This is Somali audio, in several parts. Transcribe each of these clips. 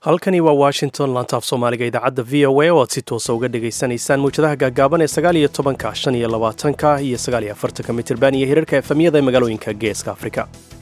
halkani waa washington lantaaf soomaaliga idaacadda v o a oo aad si toosa uga dhagaysanaysaan mawjadaha gaagaaban ee sagaal iyo tobanka shan iyo labaatanka iyo sagaal iyo afartanka mitirban iyo hirarka efemyada ee magaalooyinka geeska afrika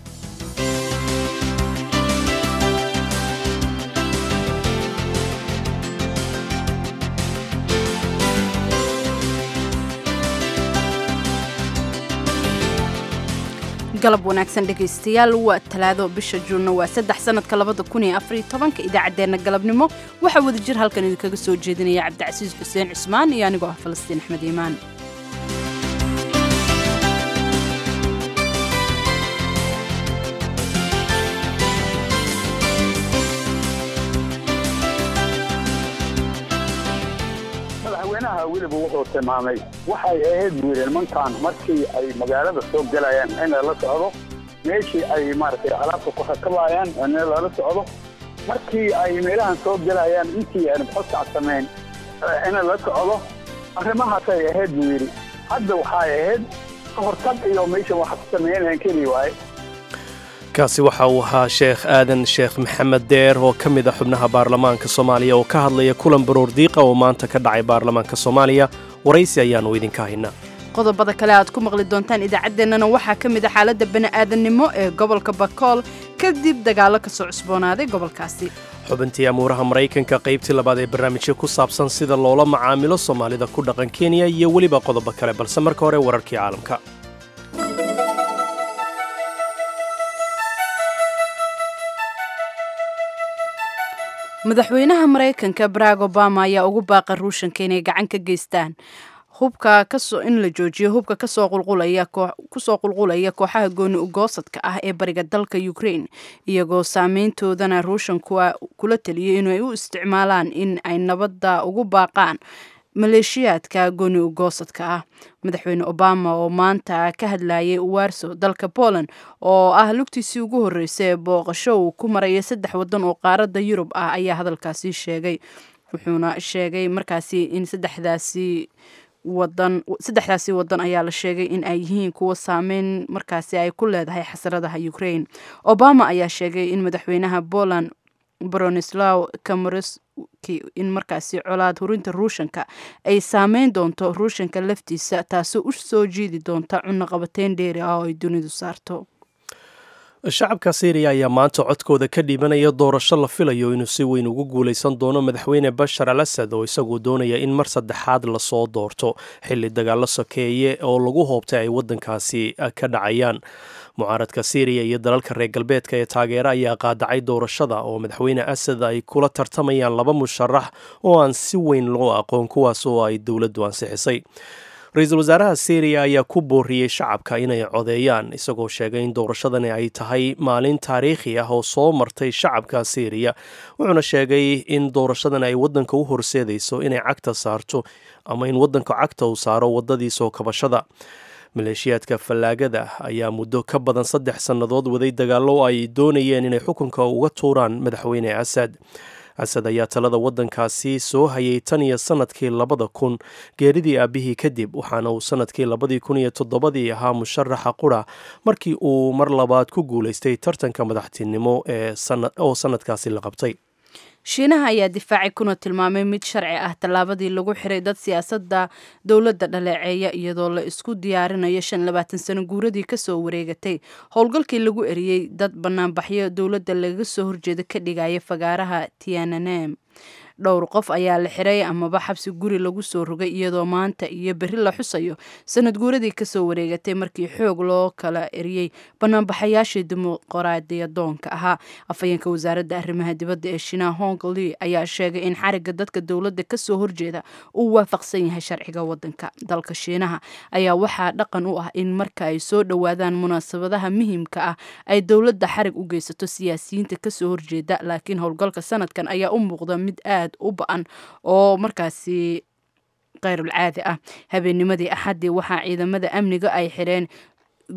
galab wanaagsan dhegaystayaal waa talaado bisha juunna waa saddex sanadka labada kun iyo afariyo tobanka idaacaddeenna galabnimo waxaa wada jir halkan idinkaga soo jeedinaya cabdicasiis xuseen cismaan iyo anigoo ah falastiin axmed iimaan madaxweynaha weliba wuxuu tilmaamay waxay ahayd buu yidhi nimankan markii ay magaalada soo gelayaan in lala socdo meeshii ay maaragtay alaabta ku rakabayaan in lala socdo markii ay meelahan soo gelayaan intii aan xodkac samayn in lala socdo arrimahaasay ahayd buu yidhi hadda waxay ahayd kahortag iyo meesha wax ku sameynayaan keli waaye kaasi waxa uu ahaa sheekh aadan sheekh maxamed deer oo ka mid a xubnaha baarlamaanka soomaaliya oo ka hadlaya kulan baroor diiqa oo maanta ka dhacay baarlamaanka soomaaliya waraysi ayaannu idinka haynaa qodobada kale aad ku maqli doontaan idaacaddeenana waxaa ka mid a xaaladda bani'aadannimo ee gobolka bakool kadib dagaallo ka soo cusboonaaday gobolkaasi xubintii amuuraha maraykanka qaybtii labaad ee barnaamijyo ku saabsan sida loola macaamilo soomaalida ku dhaqan kenya iyo weliba qodobo kale balse marka hore wararkii caalamka madaxweynaha maraykanka barack obama ayaa ugu baaqa ruushanka inay gacan ka geystaan hubka kasoo in la joojiyo hubka kasoo qulqulaya kusoo qulqulaya kooxaha gooni ugoosadka ah ee bariga dalka ukraine iyagoo saameyntoodana ruushanku kula taliyay inay u isticmaalaan in ay nabadda ugu baaqaan maleeshiyaadka gooni ugoosadka ah madaxweyne obama oo maanta ka hadlayay warso dalka poland oo ah lugtiisii ugu horreysay ee booqasho uu ku maraya saddex waddan oo qaaradda yurub ah ayaa hadalkaasi sheegay wuxuuna sheegay markaasi in saddexdaasi wadan saddexdaasi wadan ayaa la sheegay in ay yihiin kuwa saameyn markaasi ay ku leedahay xasaradaha ukraine obama ayaa sheegay in madaxweynaha poland bronislaw kamoreski in markaasi colaad hurinta ruushanka ay saameyn doonto ruushanka laftiisa taasoo u soo jiidi doonta cunaqabateyn dheeri ah oo ay dunidu saarto shacabka syriya ayaa maanta codkooda ka dhiibanaya doorasho la filayo inuu si weyn ugu guulaysan doono madaxweyne bashar al asad oo isaguo doonaya in mar saddexaad lasoo doorto xilli dagaallo sokeeye oo lagu hoobtay ay waddankaasi ka dhacayaan mucaaradka syriya iyo dalalka reer galbeedka ee taageera ayaa qaadacay doorashada oo madaxweyne asad ay kula tartamayaan laba musharax oo aan si weyn loo aqoon kuwaas oo ay dowladdu ansixisay ra-iisul wasaaraha syriya ayaa ku booriyey shacabka inay codeeyaan isagoo sheegay in doorashadani ay tahay maalin taariikhi ah oo soo martay shacabka syriya wuxuuna sheegay in doorashadan ay waddanka u horseedayso inay cagta saarto ama in waddanka cagta uu saaro waddadii soo kabashada maleeshiyaadka fallaagada ayaa muddo ka badan saddex sannadood waday dagaallo ay doonayeen inay xukunka uga tuuraan madaxweyne asad asad ayaa talada waddankaasi soo hayay tan iyo sannadkii labada kun geeridii aabbihii kadib waxaana uu sannadkii labadii kun iyo toddobadii ahaa musharaxa qura markii uu mar labaad ku guulaystay tartanka madaxtinimo oo sannadkaasi la qabtay shiinaha ayaa difaacay kuna tilmaamay mid sharci ah tallaabadii lagu xiray dad siyaasadda dowladda dhaleeceeya iyadoo la isku diyaarinayo shan labaatan sano guuradii kasoo wareegatay howlgalkii lagu eriyey dad banaanbaxyo dowladda lagaga soo horjeeda ka dhigaya fagaaraha tiananem dhowr qof ayaa la xiray amaba xabsi guri lagu soo rogay iyadoo maanta iyo berri la xusayo sanad guuradii kasoo wareegatay markii xoog loo kala eriyey banaanbaxayaashii dimuqraadiyadoonka ahaa afhayeenka wasaaradda arrimaha dibadda ee shiinaha hong li ayaa sheegay in xariga dadka dowladda kasoo horjeeda uu waafaqsan yahay sharciga wadanka dalka shiinaha ayaa waxaa dhaqan u ah in marka ay soo dhowaadaan munaasabadaha muhiimka ah ay dowladda xarig u geysato siyaasiyiinta kasoo horjeeda laakiin howlgalka sanadkan ayaa u muuqda mid aad u ba-an oo markaasi keyrulcaadi ah habeennimadii axaddii waxaa ciidamada amniga ay xireen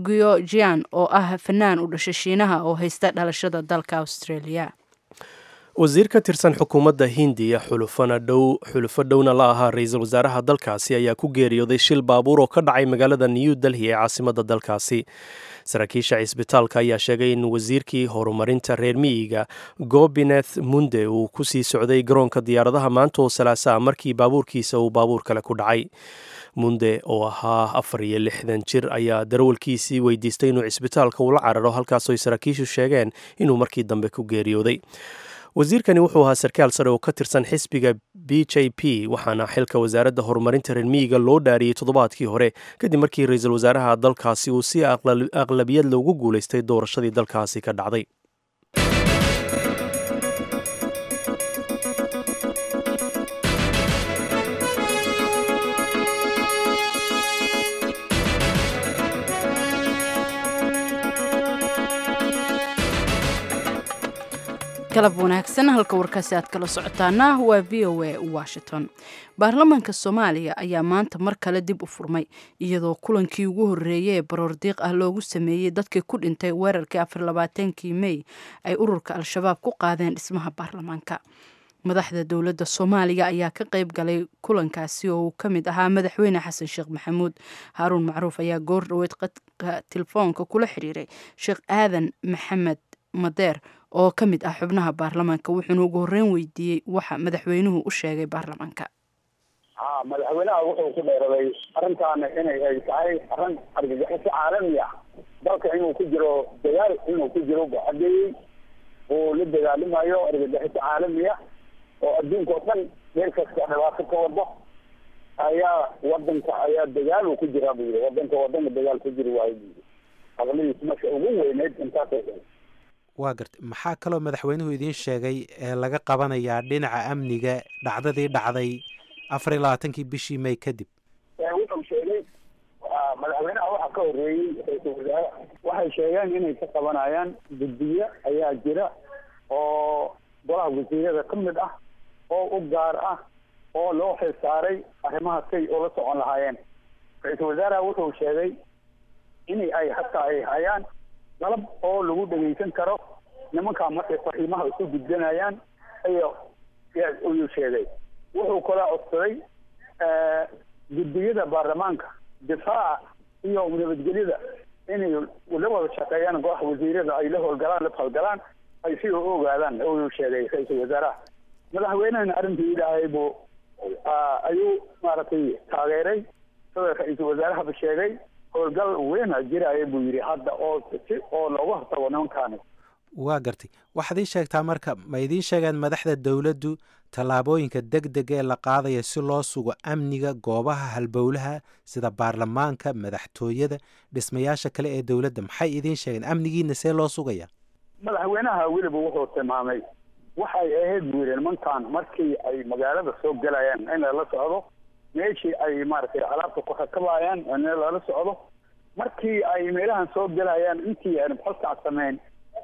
guyojian oo ah fanaan u dhashay shiinaha oo haysta dhalashada dalka australia wasiir ka tirsan xukuumadda hindiya xulufana dhow xulufo dhowna la ahaa ra-iisul wasaaraha dalkaasi ayaa ku geeriyooday shil baabuur oo ka dhacay magaalada new delhi ee caasimadda dalkaasi saraakiisha cisbitaalka ayaa sheegay in wasiirkii horumarinta reer miyiga gobineth munde uu ku sii socday garoonka diyaaradaha maanta oo salaasaa markii baabuurkiisa uu baabuur kale ku dhacay munde oo ahaa afar iyo lixdan jir ayaa darawalkiisii weydiistay inuu cisbitaalka ula cararo halkaasoo ay saraakiishu sheegeen inuu markii dambe ku geeriyooday wasiirkani wuxuu ahaa sarkaal sare oo ka tirsan xisbiga b j p waxaana xilka wasaaradda horumarinta reer miyiga loo dhaariyey toddobaadkii hore kadib markii ra-iisul wasaaraha dalkaasi uu si aqlabiyad loogu guulaystay doorashadii dalkaasi ka dhacday galab wanaagsan halka warkaasi aad kala socotaana waa v o a washington baarlamaanka soomaaliya ayaa maanta mar kale dib u furmay iyadoo kulankii ugu horreeyey ee baroordiiq ah loogu sameeyey dadkii ku dhintay weerarkii afarlabaatankii mey ay ururka al-shabaab ku qaadeen dhismaha baarlamaanka madaxda dowladda soomaaliya ayaa ka qayb galay kulankaasi oo uu ka mid ahaa madaxweyne xasan sheekh maxamuud haaruun macruuf ayaa goor dhoweed qadka telefoonka kula xiriiray sheekh aadan maxamed madeer oo ka mid ah xubnaha baarlamaanka wuxuuna ugu horreyn weydiiyey waxa madaxweynuhu u sheegay baarlamaanka ha madaxweynaha wuxuu ku dheeraday arrintaana inay ay tahay arrin argagixiso caalami ah dalka inuu ku jiro dagaal inuu ku jiro cadeeyey uu la dagaalimayo argagixiso caalami ah oo adduunka oo dhan meel kasta dhibaato ka wado ayaa wadanka ayaa dagaal uu ku jiraa buu yidhi wadanka wadanka dagaal ku jiri waayo buu yidhi hadaladiis marka ugu weyneyd intaasay tahay waa gartay maxaa kaloo madaxweynuhu idiin sheegay ee laga qabanayaa dhinaca amniga dhacdadii dhacday afar iyo labaatankii bishii may kadib wuxuu sheegay madaxweynaha waxaa ka horreeyey ra-iisul wasaare waxay sheegeen inay ka qabanayaan guddiye ayaa jira oo golaha wasiirada ka mid ah oo u gaar ah oo loo xilsaaray arrimaha say ula socon lahaayeen ra-iisul wasaaraha wuxuu sheegay in ay hataa ay hayaan dalab oo lagu dhegeysan karo nimankaa markay fariimaha isu gudbanayaan ayo ayuu sheegay wuxuu kala codsaday guddiyada baarlamaanka difaaca iyo nabadgelyada inay la wada shaqeeyaan golaha wasiirada ay la howlgalaan la falgalaan ay si u ogaadaan ayuu sheegay ra-iisul wasaaraha madaxweynehana arrintii ilaahay buu ayuu maaragtay taageeray sida ra-iisul wasaarahaba sheegay howlgal weyna jiraya buu yidhi hadda oo si oo looga hortago nimankaani waa gartay waxaad ii sheegtaa marka ma idiin sheegeen madaxda dowladdu tallaabooyinka deg deg ee la qaadaya si loo sugo amniga goobaha halbowlaha sida baarlamaanka madaxtooyada dhismayaasha kale ee dowladda maxay idiin sheegeen amnigiina see loo sugaya madaxweynaha weliba wuxuu tilmaamay waxay ahayd buu yidhi nimankan markii ay magaalada soo gelayaan in lala socdo meeshii ay maaragtay alaabta ku rakabayaan in lala socdo markii ay meelahan soo gelayaan intii aan xalkaas samayn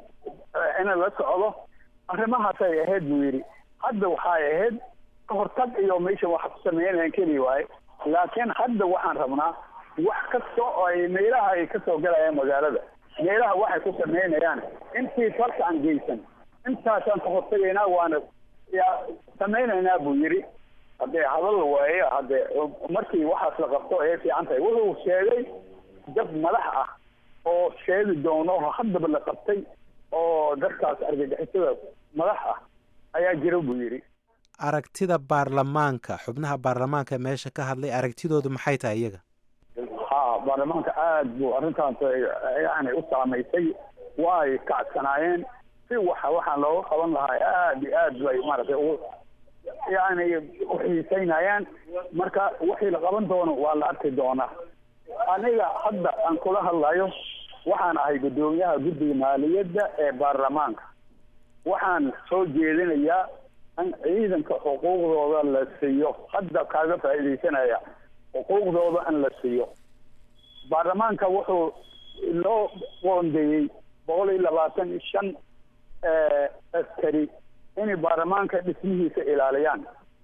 in la socdo arrimahaasay ahayd buu yidhi hadda waxay ahayd ka hortag iyo meesha wax ku sameynayaan keli waaye laakiin hadda waxaan rabnaa wax kasta oo ay meelaha ay kasoo gelayaan magaalada meelaha waxay ku sameynayaan intii falka aan geysan intaasaan ka hortagaynaa waana yaa samaynaynaa buu yidhi haddee hadal waaye haddee markii waxaas la qabto ayay fiican tahay wuxuu sheegay dad madax ah oo sheegi doono haddaba la qabtay oo dadkaas argagixisada madax ah ayaa jira buu yidhi aragtida baarlamaanka xubnaha baarlamaanka meesha ka hadlay aragtidoodu maxay tahay iyaga ha baarlamaanka aada buu arrintaas yani u saamaysay way kacsanaayeen si waxa waxaan looga qaban lahaa aada iyo aad bay maaragtay u yani uxiiseynayaan marka wixii la qaban doono waa la arki doonaa aniga hadda aan kula hadlayo waxaan ahay guddoomiyaha guddiga maaliyadda ee baarlamaanka waxaan soo jeedinayaa in ciidanka xuquuqdooda la siiyo hadda kaaga faa'iidaysanaya xuquuqdooda in la siiyo baarlamaanka wuxuu loo qoondeeyey boqol iyo labaatan iyo shan askari inay baarlamaanka dhismihiisa ilaaliyaan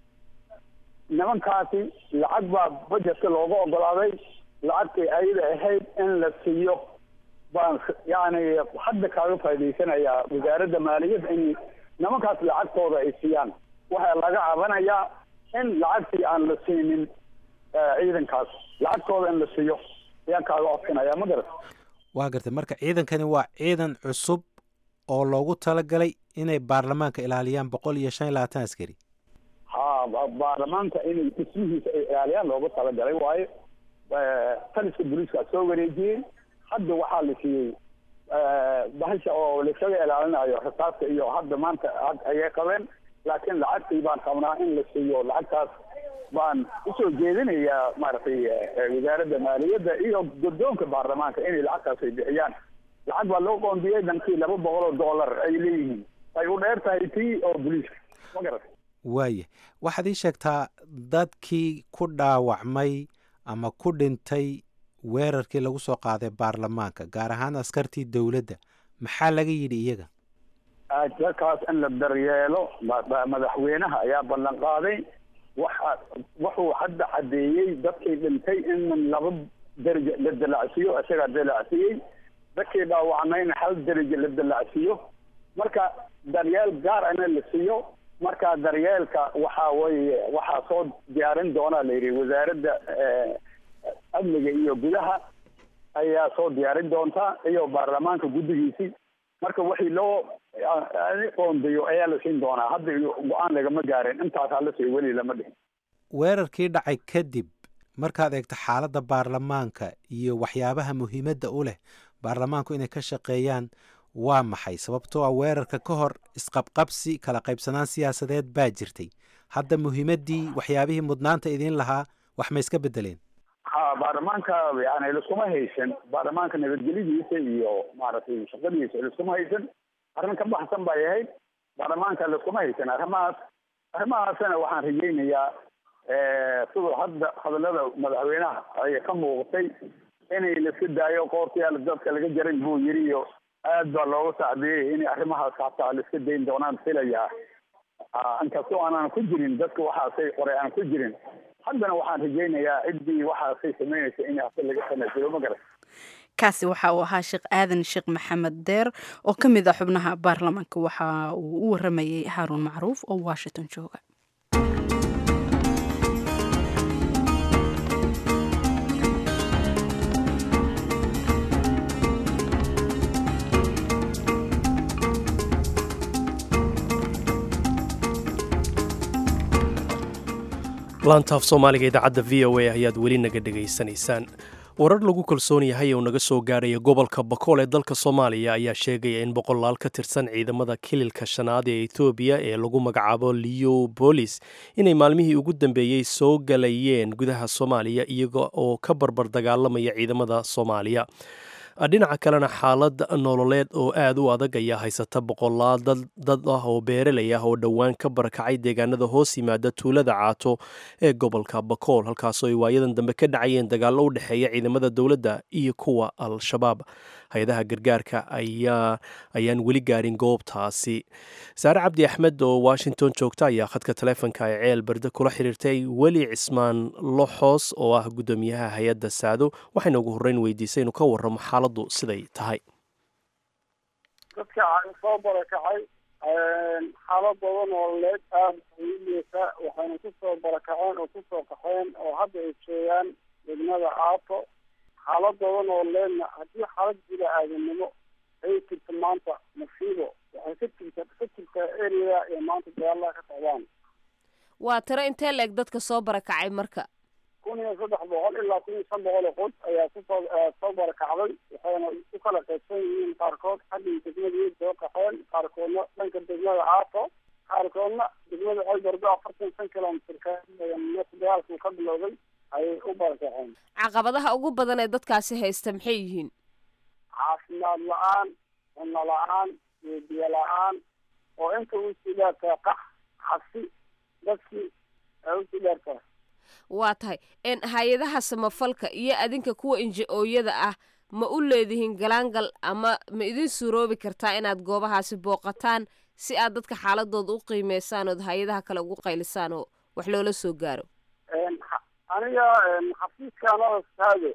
nimankaasi lacag baa bajetka looga ogolaaday lacagtii ayada ahayd in la siiyo baan yani hadda kaaga faa'idaysanayaa wasaaradda maaliyadda in nimankaas lacagtooda ay siiyaan waxaa laga cabanayaa in lacagtii aan la siinin ciidankaas lacagtooda in la siiyo ayaan kaaga codsanaya ma garat waa gartay marka ciidankani waa ciidan cusub oo loogu talagalay inay baarlamaanka ilaaliyaan boqol iyo shan iyo labaatan askari ha baarlamaanka inay dhismihiisa ay ilaaliyaan loogu talagalay waayo taliska booliiska soo wareejiyey hadda waxaa la siiyey bahasha oo laisaga ilaalinayo rasaasta iyo hadda maanta ayay qabeen laakiin lacagtii baan qabnaa in la siiyo lacagtaas baan usoo jeedinayaa maaragtay wasaaradda maaliyadda iyo guddoonka baarlamaanka inay lacagtaas ay bixiyaan lacag baa loo qoondiyey dhankii laba boqol oo dollar ay leeyihiin ay u dheer tahay tii oo booliiska ma garat waaya waxaad ii sheegtaa dadkii ku dhaawacmay ama ku dhintay weerarkii lagu soo qaaday baarlamaanka gaar ahaan askartii dowladda maxaa laga yidhi iyaga dadkaas in la daryeelo madaxweynaha ayaa ballan qaaday waxa wuxuu hadda caddeeyey dadkii dhintay in laba derajo la dalacsiiyo isagaa dalacsiiyey dadkii dhaawacmayna hal derajo la dalacsiiyo marka daryeel gaar ana la siiyo marka daryeelka waxaa weye waxaa soo diyaarin doonaa la yidhi wasaaradda amniga iyo gudaha ayaa soo diyaarin doontaa iyo baarlamaanka guddigiisii marka wixii loo qoondayo ayaa la siin doonaa hadda go-aan lagama gaarin intaasaa la siiyo weli lama dhihin weerarkii dhacay kadib markaad eegto xaaladda baarlamaanka iyo waxyaabaha muhiimadda u leh baarlamaanku inay ka shaqeeyaan waa maxay sababtoo ah weerarka ka hor isqabqabsi kala qaybsanaan siyaasadeed baa jirtay hadda muhiimaddii waxyaabihii mudnaanta idiin lahaa wax ma iska bedeleen ha baarlamaanka yani liskuma haysan baarlamaanka nabadgelyadiisa iyo maaragtay shaqadiisa liskuma haysan arrin ka baxsan bay ahayd baarlamaanka liskuma haysan arrimahaas arrimahaasna waxaan rajaynayaa siduu hadda hadalada madaxweynaha ay ka muuqatay inay laiska daayo qoortayaal dadka laga jarin buu yiri iyo aad baa looga sacbiyey inay arrimahaas hataa laiska dayn doonaan filayaa inkastoo aanan ku jirin dadka waxaasay qoray aan ku jirin haddana waxaan rajaynayaa ciddii waxaasay samaynaysa in hase laga tanaasulo ma garan kaasi waxa uu ahaa sheekh aadan sheekh maxamed deer oo ka mid ah xubnaha baarlamaanka waxa uu u waramayey haaruun macruuf oo washington jooga laantaaf soomaaliga idaacadda v o a ayaad weli naga dhegaysanaysaan warar lagu kalsoon yahay oo naga soo gaaraya gobolka bakool ee dalka soomaaliya ayaa sheegaya in boqolaal ka tirsan ciidamada kililka shanaad ee etoobiya ee lagu magacaabo leo bolis inay maalmihii ugu dambeeyey soo galayeen gudaha soomaaliya iyaga oo ka barbar dagaalamaya ciidamada soomaaliya dhinaca kalena xaalad nololeed oo aad u adag ayaa haysata boqolaal dad ah oo beeralay ah oo dhowaan ka barakacay deegaanada hoos yimaada tuulada caato ee gobolka bakool halkaasoo ay waayadan dambe ka dhacayeen dagaallo u dhexeeya ciidamada dowladda iyo kuwa al-shabaab hay-adaha gargaarka ayaan weli gaarin goobtaasi saare cabdi axmed oo washington joogta ayaa khadka taleefonka ee ceel berde kula xiriirtay weli cismaan loxoos oo ah guddoomiyaha hay-adda saado waxayna ugu horreyn weydiisay inuu ka warramo xaaladdu siday tahay dadka soo barakacay xaaladooda nololeed aada uliisa waxayna kusoo barakaceen oo kusoo qaxeen oo hadda ay joogaan degmada caato xaaladooda nololeedna haddii xaalad jira aadanimo ay jirta maanta masiibo waxay ka jirta ka jirtaa area ee maanta dagaalaha ka socdaan waa tiro intee la-eg dadka soo barakacay marka kun iyo saddex boqol ilaa kun iyo shan boqol oo qod ayaa kusoo soo barakacday waxayna u kala qaybsan yihiin qaarkood xaggii degmadii soo qaxeen qaarkoodna dhanka degmada caato qaarkoodna degmada colbardo afartan shan kilomitrka meesha dagaalkuu ka bilowday ayay u barakaceen caqabadaha ugu badan ee dadkaasi haysta maxay yihiin caafimaad la-aan cunno la-aan iyo biyo la-aan oo inta usii dheertaa qax xasi dadkii ay usii dheertaa waa tahay hay-adaha samafalka iyo adinka kuwa inji-ooyada ah ma u leedihiin galaangal ama ma idin suuroobi kartaa inaad goobahaasi booqataan si aad dadka xaaladooda u qiimeysaan ood hay-adaha kale ugu qaylisaan oo wax loola soo gaaro aniga xafiiskaanada saade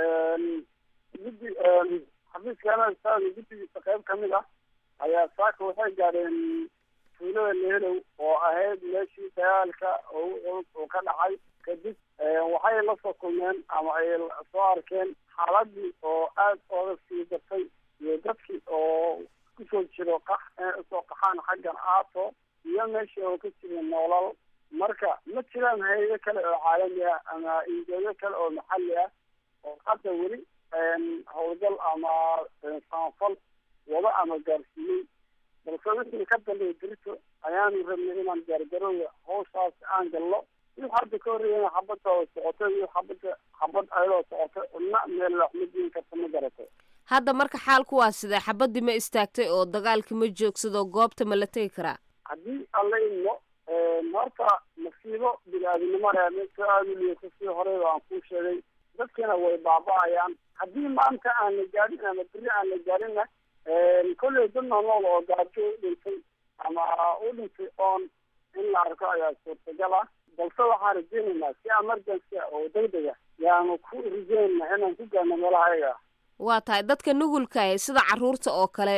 guddi xafiiskaanada saade guddigiisa qayb ka mid ah ayaa saaka waxay gaadheen tuulada leelow oo ahayd meeshii dagaalka ugu culus uu ka dhacay kadib waxay la soo kulmeen ama ay soo arkeen xaaladii oo aad ooga sii dartay iyo dadkii oo kusoo jiro qax usoo qaxaan xaggan aato iyo meeshii oo ka jira noolal marka ma jiraan hay-ado kale oo caalami ah ama injooyo kale oo maxalli ah oo hadda weli howlgal ama samafal wada ama gaarsiiyey balse wixii ka dambeeya berito ayaanu rabnay inaan gaargarowga hawshaas aan galno wix hadda ka horreeyana xabadooda socoto iyo xabada xabad ayadoo socoto ina meel wax ma diin karta ma garato hadda marka xaalku waa sidee xabadii ma istaagtay oo dagaalki ma joogsado goobta ma la tegi karaa haddii alla idmo horta masiibo bini-aadinimo reemeso aada u liyato sii horeyba aan kuu sheegay dadkiina way baaba-ayaan haddii maanta aan la gaarin ama beri aan la gaarinna kolley dad noolnool oo gaajo u dhintay ama u dhintay oon in la arko ayaa suurtagal ah balse waxaan rajeynaynaa si emergency oo degdega yaanu ku rajeynaynaa inaan ku gaarno meelaha ayaga waa tahay dadka nugulkaah sida caruurta oo kale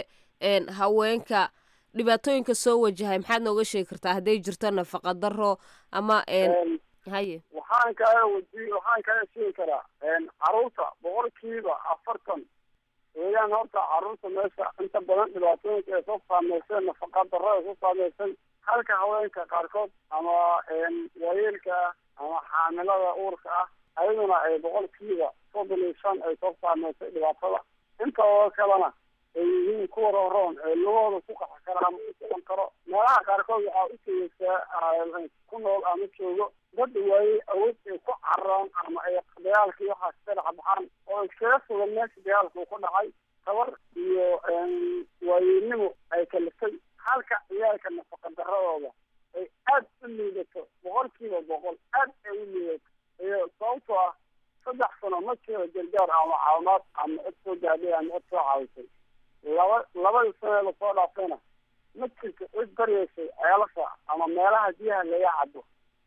haweenka dhibaatooyinka soo wajahay maxaad nooga sheegi kartaa hadday jirto nafaqa daro ama haye waxaan kaga waji waxaan kaga sheegi karaa caruurta boqolkiiba afartan weeyaan horta caruurta meesha inta badan dhibaatooyinka ay soo saameysay nafaqa daro ay soo saameysay halka haweenka qaarkood ama waayeelka ah ama xaamilada uurka ah ayaduna ay boqolkiiba soddon iyo shan ay soo saameysay dhibaatada intooda kalena ay yihiin kuwa rooroon ee lugahooda ku qaxi kara ama u socon karo meelaha qaarkood waxaa u tegeysaa ku nool ama joogo dad waayey awood ay ku cararaan ama ay dagaalkii waxaas ka dhex baxaan oo iskaga sugan meesha dagaalka uu ku dhacay tabar iyo waayeynimo ay kalifay halka ciyaalka nafaqa daradooda ay aad u liidato boqolkiiba boqol aad ay u liidato iyo sababtoo ah saddex sano ma jiro gargaar ama caawimaad ama cid soo gaadhay ama cid soo caawisay laba labadii sano ee lasoo dhaafayna ma jirto cid daryeysay ceelasha ama meelaha biyaha laga cabo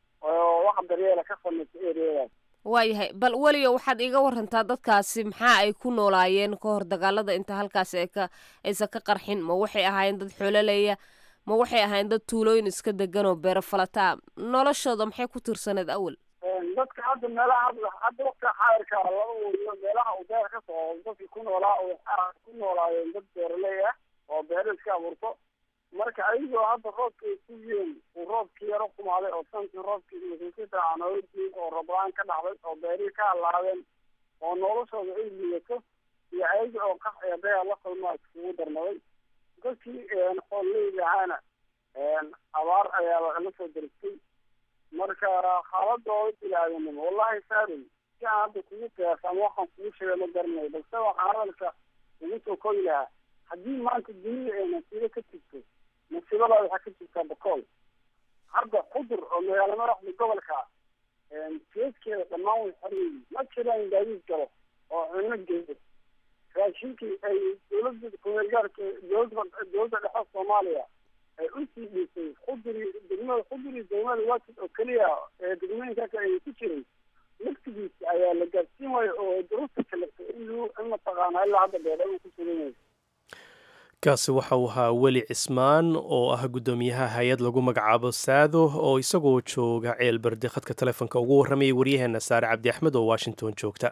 oo wax daryeela ka samaysa ereyadaas waayahay bal weliga waxaad iiga warantaa dadkaasi maxaa ay ku noolaayeen ka hor dagaalada inta halkaasi ay ka aysan ka qarxin ma waxay ahaayeen dad xoololeya ma waxay ahaayeen dad tuulooyin iska degan oo beero falataa noloshooda maxay ku tirsaneed awal dadka hadda meelaha hadda waqtiga xaayirka laba weriyo meelaha uu beer ka soo dadkii ku noolaa waxaa ku noolaayeen dad beeraley ah oo beero iska abuurto marka ayagoo hadda roobka ay ku yihiin uu roobkii yaro kumaaday oo sankii roobkii masuulkiisa aanooyintii oo rooblaan ka dhacday oo beerihii ka halaabeen oo noloshooda ay liidato iyo ayaga oo qax ee dagaal la kulmaa iskugu darmaday dadkii xoololeyda ahaana abaar ayaa la soo daristay marka xaaladooda bilaadanimo wallahi saari si aan hadda kugu qiyaas ama waxaan kugu sheega ma garanayo balse waxaan hadalka ugu soo kogi lahaa haddii maanta dunida ay nasiibo ka jirto nasiibada waxaa ka jirtaa bakool hadda qudur oo magaalo madaxda gobolka jeeskeeda dhammaan way xoryeyi ma jiraan gaadiid galo oo cunno geeyo raashinkii ay dowladda kumeelgaarka dowladda dowladda dhexe soomaaliya ay usii dhiisay quduri degmada quduri degmada waajid oo keliya ee degmooyinka kale ay ku jiray laftigiisa ayaa la gaadsiin waayo oo duruusta kaleftay in lu in mataqaana ilaa hadda beedha uu ku sugan yahay kaasi waxa uu ahaa weli cismaan oo ah guddoomiyaha hay-ad lagu magacaabo saado oo isagoo jooga ceel bardi khadka telefoonka ugu warramayay waryaheena saare cabdi axmed oo washington joogta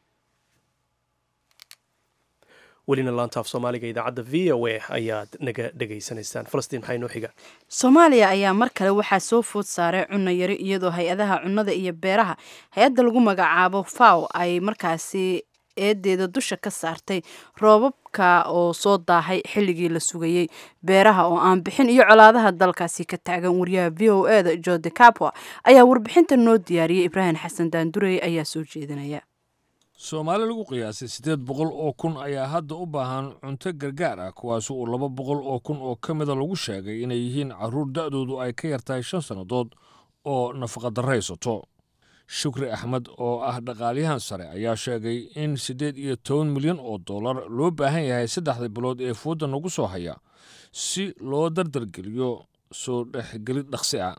welina laanta af soomaaliga idaacadda v o a ayaad naga dhegaysanaysaan falastiin maxaa inoo xiga soomaaliya ayaa mar kale waxaa soo food saaray cunno yari iyadoo hay-adaha cunnada iyo beeraha hay-adda lagu magacaabo faw ay markaasi eedeeda dusha ka saartay roobabka oo soo daahay xilligii la sugayey beeraha oo aan bixin iyo colaadaha dalkaasi ka taagan wariyaha v o e da jode capua ayaa warbixinta noo diyaariyey ibraahim xasan daandurey ayaa soo jeedinaya soomaali lagu qiyaasay siddeed boqol oo kun ayaa hadda u baahan cunto gargaar ah kuwaas uu laba boqol oo kun oo ka mida lagu sheegay inay yihiin carruur da'doodu ay ka yartahay shan sannadood oo nafaqadarraysato shukri axmed oo ah dhaqaalyahan sare ayaa sheegay in siddeed iyo toban milyan oo dollar loo baahan yahay saddexda bilood ee fuudda nagu soo haya si loo dardargeliyo soo dhexgelid dhaqsi ah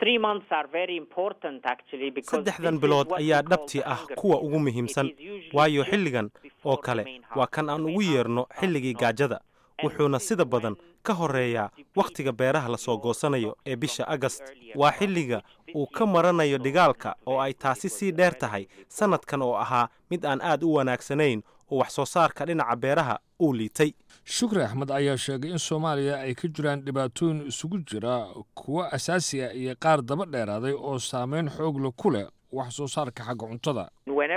saddexdan bilood ayaa dhabtii ah kuwa ugu muhiimsan waayo xilligan oo kale waa kan aan ugu yeerno xilligii gaajada wuxuuna sida badan ka horeeya wakhtiga beeraha lasoo goosanayo ee bisha agast waa xilliga uu ka maranayo dhigaalka oo ay taasi sii dheer tahay sannadkan oo ahaa mid aan aad u wanaagsanayn oo wax soo saarka dhinaca beeraha uu liitay shukri axmed ayaa sheegay in soomaaliya ay ka jiraan dhibaatooyin isugu jira kuwo asaasi ah iyo qaar daba dheeraaday oo saameyn xoogla ku leh wax soo saarka xagga cuntada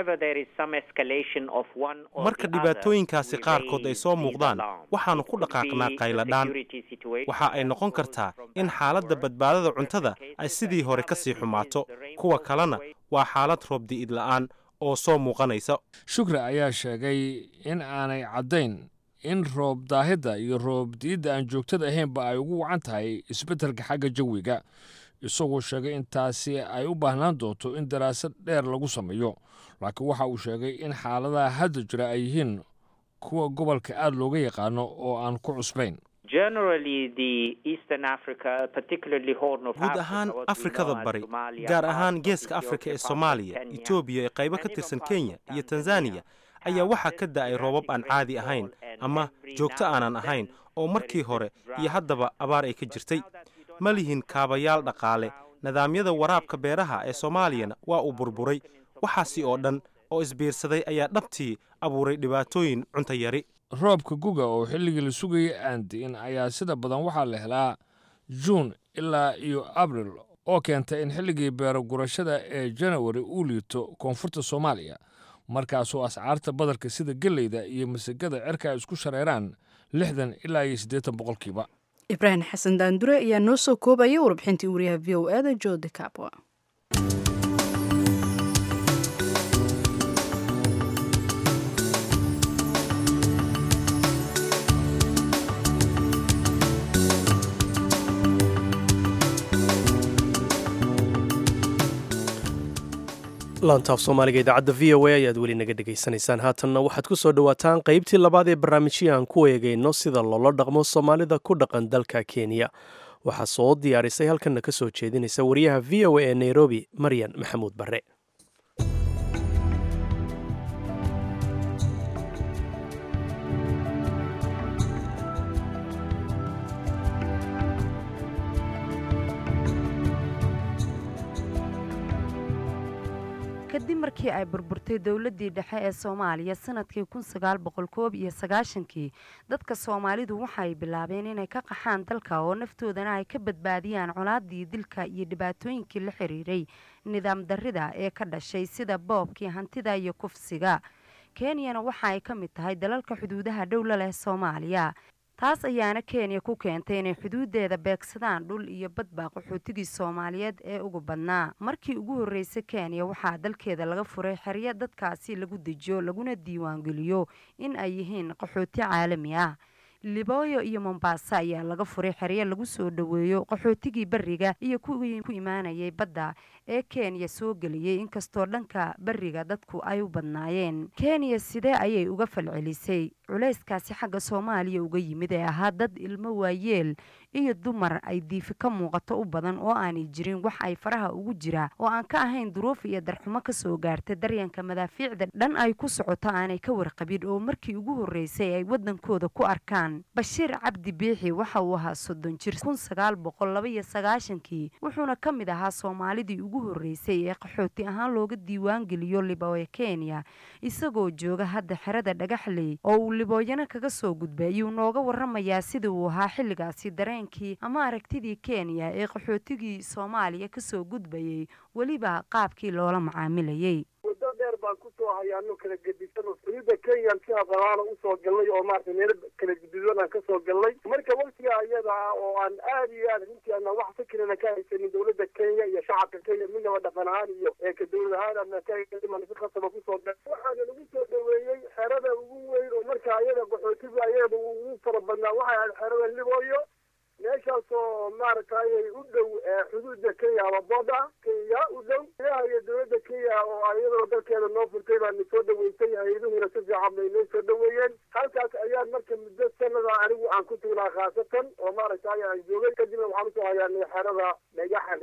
marka dhibaatooyinkaasi qaarkood ay soo muuqdaan waxaannu ku dhaqaaqnaa qayladhaan waxa ay noqon kartaa in xaaladda badbaadada cuntada ay sidii hore ka sii xumaato kuwa kalena waa xaalad roobdi'id la'aan oo soo muuqanaysa shukri ayaa sheegay in aanay caddayn in roob daahidda iyo roob di'idda aan joogtada ahaynba ay ugu wacan tahay isbeddelka xagga jawiga isagoo sheegay in taasi ay u baahnaan doonto in daraasad dheer lagu sameeyo laakiin waxa uu sheegay in xaaladaha hadda jira ay yihiin kuwa gobolka aad looga yaqaano oo aan ku cusbayn guud ahaan afrikada bari gaar ahaan geeska afrika ee soomaaliya etoobiya ee qaybo ka tirsan kenya iyo tanzaniya ayaa waxaa ka da'ay roobab aan caadi ahayn ama joogto aanan ahayn oo markii hore iyo haddaba abaar ay ka jirtay ma lihin kaabayaal dhaqaale nidaamyada waraabka beeraha ee soomaaliyana waa uu burburay waxaasi oo dhan oo isbiirsaday ayaa dhabtii abuuray dhibaatooyin cunto yari roobka guga oo xilligii la sugayay aan di'in ayaa sida badan waxaa la helaa juun ilaa iyo abril oo keenta in xilligii beero gurashada ee janawari uu liito koonfurta soomaaliya markaasoo ascaarta badarka sida geleyda iyo masagada cerka ay isku shareeraan lixdan ilaa iyo siddeetan boqolkiiba ibraahim xasan daandure ayaa noo soo koobaya warbixintii wariyaha v o eda jo de capwa laantaaf soomaaliga idaacadda v o a ayaad weli naga dhegaysanaysaan haatanna waxaad ku soo dhowaataan qaybtii labaad ee barnaamijyii aan ku eegayno sida loola dhaqmo soomaalida ku dhaqan dalka kenya waxaa soo diyaarisay halkanna ka soo jeedinaysa wariyaha v o a ee nairobi maryan maxamuud barre kadib markii ay burburtay dowladdii dhexe ee soomaaliya sanadkii kun sagaal boqol koob iyo sagaashankii dadka soomaalidu waxay bilaabeen inay ka qaxaan dalka oo naftoodana ay ka badbaadiyaan colaadii dilka iyo dhibaatooyinkii la xiriiray nidaam darrida ee ka dhashay sida boobkii hantida iyo kufsiga kenyana waxa ay ka mid tahay dalalka xuduudaha dhowla leh soomaaliya taas ayaana kenya ku keentay inay xuduudeeda beegsadaan dhul iyo badba qaxootigii soomaaliyeed ee ugu badnaa markii ugu horreysay kenya waxaa dalkeeda laga furay xeryo dadkaasi lagu dejiyo laguna diiwaangeliyo in ay yihiin qaxooti caalami ah libooyo iyo mombasa ayaa laga furay xeryo lagu soo dhoweeyo qaxootigii beriga iyo kuwii ku imaanayay badda ee kenya soo geliyey inkastoo dhanka beriga dadku ay u badnaayeen kenya sidee ayay uga falcelisay culayskaasi xagga soomaaliya uga yimid ee ahaa dad ilmo waayeel iyo dumar ay diifi ka muuqato u badan oo aanay jirin wax ay faraha ugu jira oo aan ka ahayn duruuf iyo darxumo kasoo gaarta daryanka madaafiicda dhan ay ku socoto aanay ka warqabin oo markii ugu horreysay ay wadankooda ku arkaan bashiir cabdi biixi waxa uu ahaa soddon jir kun sagaal boqol laba iyo sagaashankii wuxuuna ka mid ahaa soomaalidii ugu horreysay ee qaxooti ahaan looga diiwaan geliyo libooya kenya isagoo jooga hadda xerada dhagaxley oo uu libooyana kaga soo gudbay ayuu nooga waramayaa sida uu ahaa xilligaasi dareenkii ama aragtidii kenya ee qaxootigii soomaaliya kasoo gudbayay weliba qaabkii loola macaamilayay muddo dheer baan kusoo hayaano kala gedisan oo xuduudda kenyan si aqalaana usoo galnay oo maaragtay meelo kala gedisan aan kasoo galnay marka waqtiga ayada ah oo aan aad iyo aad runtii ana wax fikirana ka haysanin dowladda kenya iyo shacabka kenya midnaba dhaqan ahaan iyo ka dowlad ahaan ana kaman si khasaba kusoo gal waxaana lagu soo dhaweeyey xerada ugu weyn oo marka ayada qaxootigu ayada ugu fara badnaa waxay ahayd xerada libooyo meeshaasoo maaragtay u dhow xuduudda kenya ama booda kenya u dhow ilaha iyo dowladda kenya oo iyadoo dalkeeda noo furtay baana soo dhaweysay hay-aduhuna si fiican bay noo soo dhaweeyeen halkaas ayaan marka muddo sanada anigu aan ku tugnaa khaasatan oo maaragtay aan joogay kadibna waxaan usoo hayaanay xerada dhagaxaley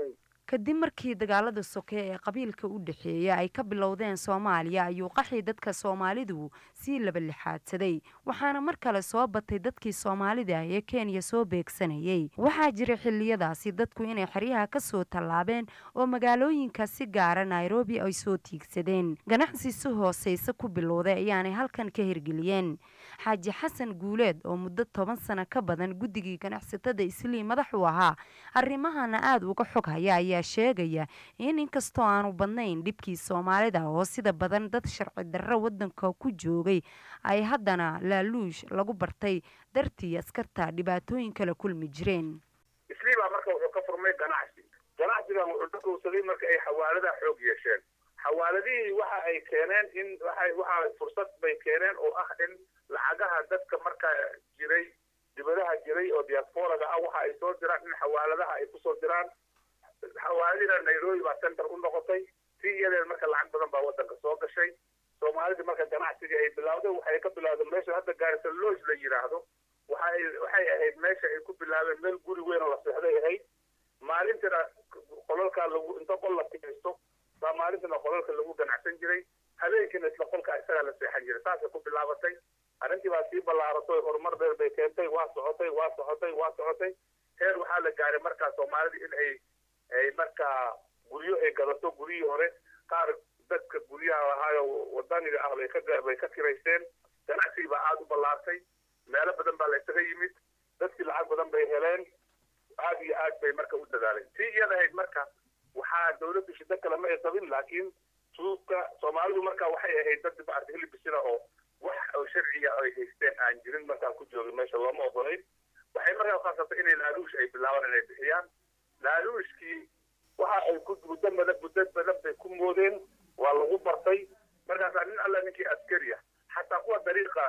kadib markii dagaalada soke ee qabiilka u dhexeeya ay ka bilowdeen soomaaliya ayuu qaxii dadka soomaalidu sii labalixaadsaday waxaana mar kale soo batay dadkii soomaalida ee kenya soo beegsanayay waxaa jira xiliyadaasi dadku inay xeryaha kasoo tallaabeen oo magaalooyinka si gaara nairobi ay soo tiigsadeen ganacsi si hooseysa ku bilowday ayaanay halkan ka hirgeliyeen xaaji xasan guuleed oo muddo toban sano ka badan guddigii ganacsatada islii madax u ahaa arrimahana aada uga xog haya ayaa sheegaya in inkastoo aanu badnayn dhibkii soomaalida oo sida badan dad sharci darro wadanka ku joogay ay haddana laaluush lagu bartay dartii askarta dhibaatooyin kala kulmi jireen islii baa marka wuxuu ka furmay ganacsi ganacsigan wuxuu dhakowsaday marka ay xawaaladaha xoog yeesheen xawaaladihii waxa ay keeneen in waxa waxa fursad bay keeneen oo ah in lacagaha dadka markaa jiray dibadaha jiray oo diasporaga ah waxa ay soo diraan in xawaaladaha ay kusoo diraan xawaaladina nairobi baa center u noqotay si iyadeen marka lacag badan baa wadanka soo gashay soomaalida marka ganacsiga ay bilowday waxay ka bilowdeen meesha hadda gaarisa lodge la yidhaahdo waxay waxay ahayd meesha ay ku bilaabeen meel guri weyn oo la seexday ahayd maalintina qolalkaa lagu inta qol la tigaysto baa maalintina qolalka lagu ganacsan jiray habeenkiina isla qolka isagaa la seexan jiray saasay ku bilaabatay arrintii baa sii ballaaratay horumar dheer bay keentay waa socotay waa socotay waa socotay heer waxaa la gaaray markaa soomaalida in ay ay markaa guryo ay gadato guryihii hore qaar dadka guryaha lahaayo wadaniga ah bay ka bay ka kiraysteen ganacsigii baa aada u ballaartay meelo badan baa la isaga yimid dadkii lacag badan bay heleen aada iyo aad bay marka u dadaaleen tii iyada ahayd marka waxaa dawladdu shiddo kale ma ay qabin laakiin suuqka soomaalidu marka waxay ahayd dad maarta hilibisina oo wax oo sharciya ay haysteen aan jirin markaa ku joogin meesha looma ogolayn waxay markaa khaasatay inay laaluush ay bilaabaan inay bixiyaan laaluushkii waxa ay ku muddo badan muddo badan bay ku moodeen waa lagu bartay markaasaa nin alla ninkii askari ah xataa kuwa dariiqa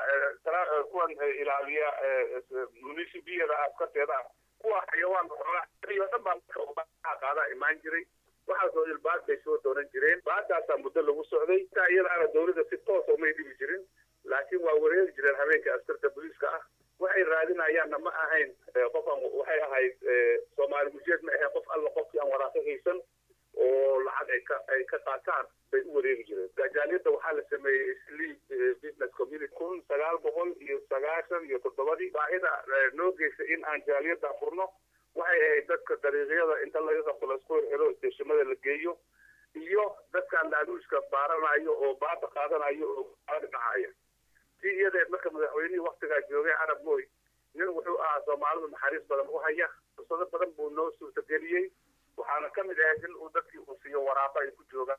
kuwan ilaaliya municipiyada askarteeda ah kuwa xayawaanka xoogaa o dhan baa marka qaadaa imaan jiray waxaasoo ilbaad bay soo doonan jireen baadaasaa muddo lagu socday taa iyadaana dawladda si toosa umay dhibi jirin laakiin waa wareeri jireen habeenka askarta booliiska ah waxay raadinayaanna ma ahayn qofan waxay ahayd soomaali mujeed ma ahayn qof alla qofkii aan waraaqo haysan oo lacag ay ka ay ka qaataan bay u wareegi jireen gajaaliyadda waxaa la sameeyey sleep business community kun sagaal boqol iyo sagaashan iyo toddobadii baahida noo geysa in aan jaaliyadda furno waxay ahayd dadka dariiqyada inta laga qabto laisku xiro isteeshimada la geeyo iyo dadkaan laaluushka baaranayo oo baada qaadanayo oo aada dhacaya si iyadeed marka madaxweynihii waktigaa joogay carab mooy nin wuxuu ahaa soomaalidu naxariis badan u haya fursado badan buu noo suurtageliyey waxaana ka mid ahayd in uu dadkii uu siiyo waraaqo ay ku joogaan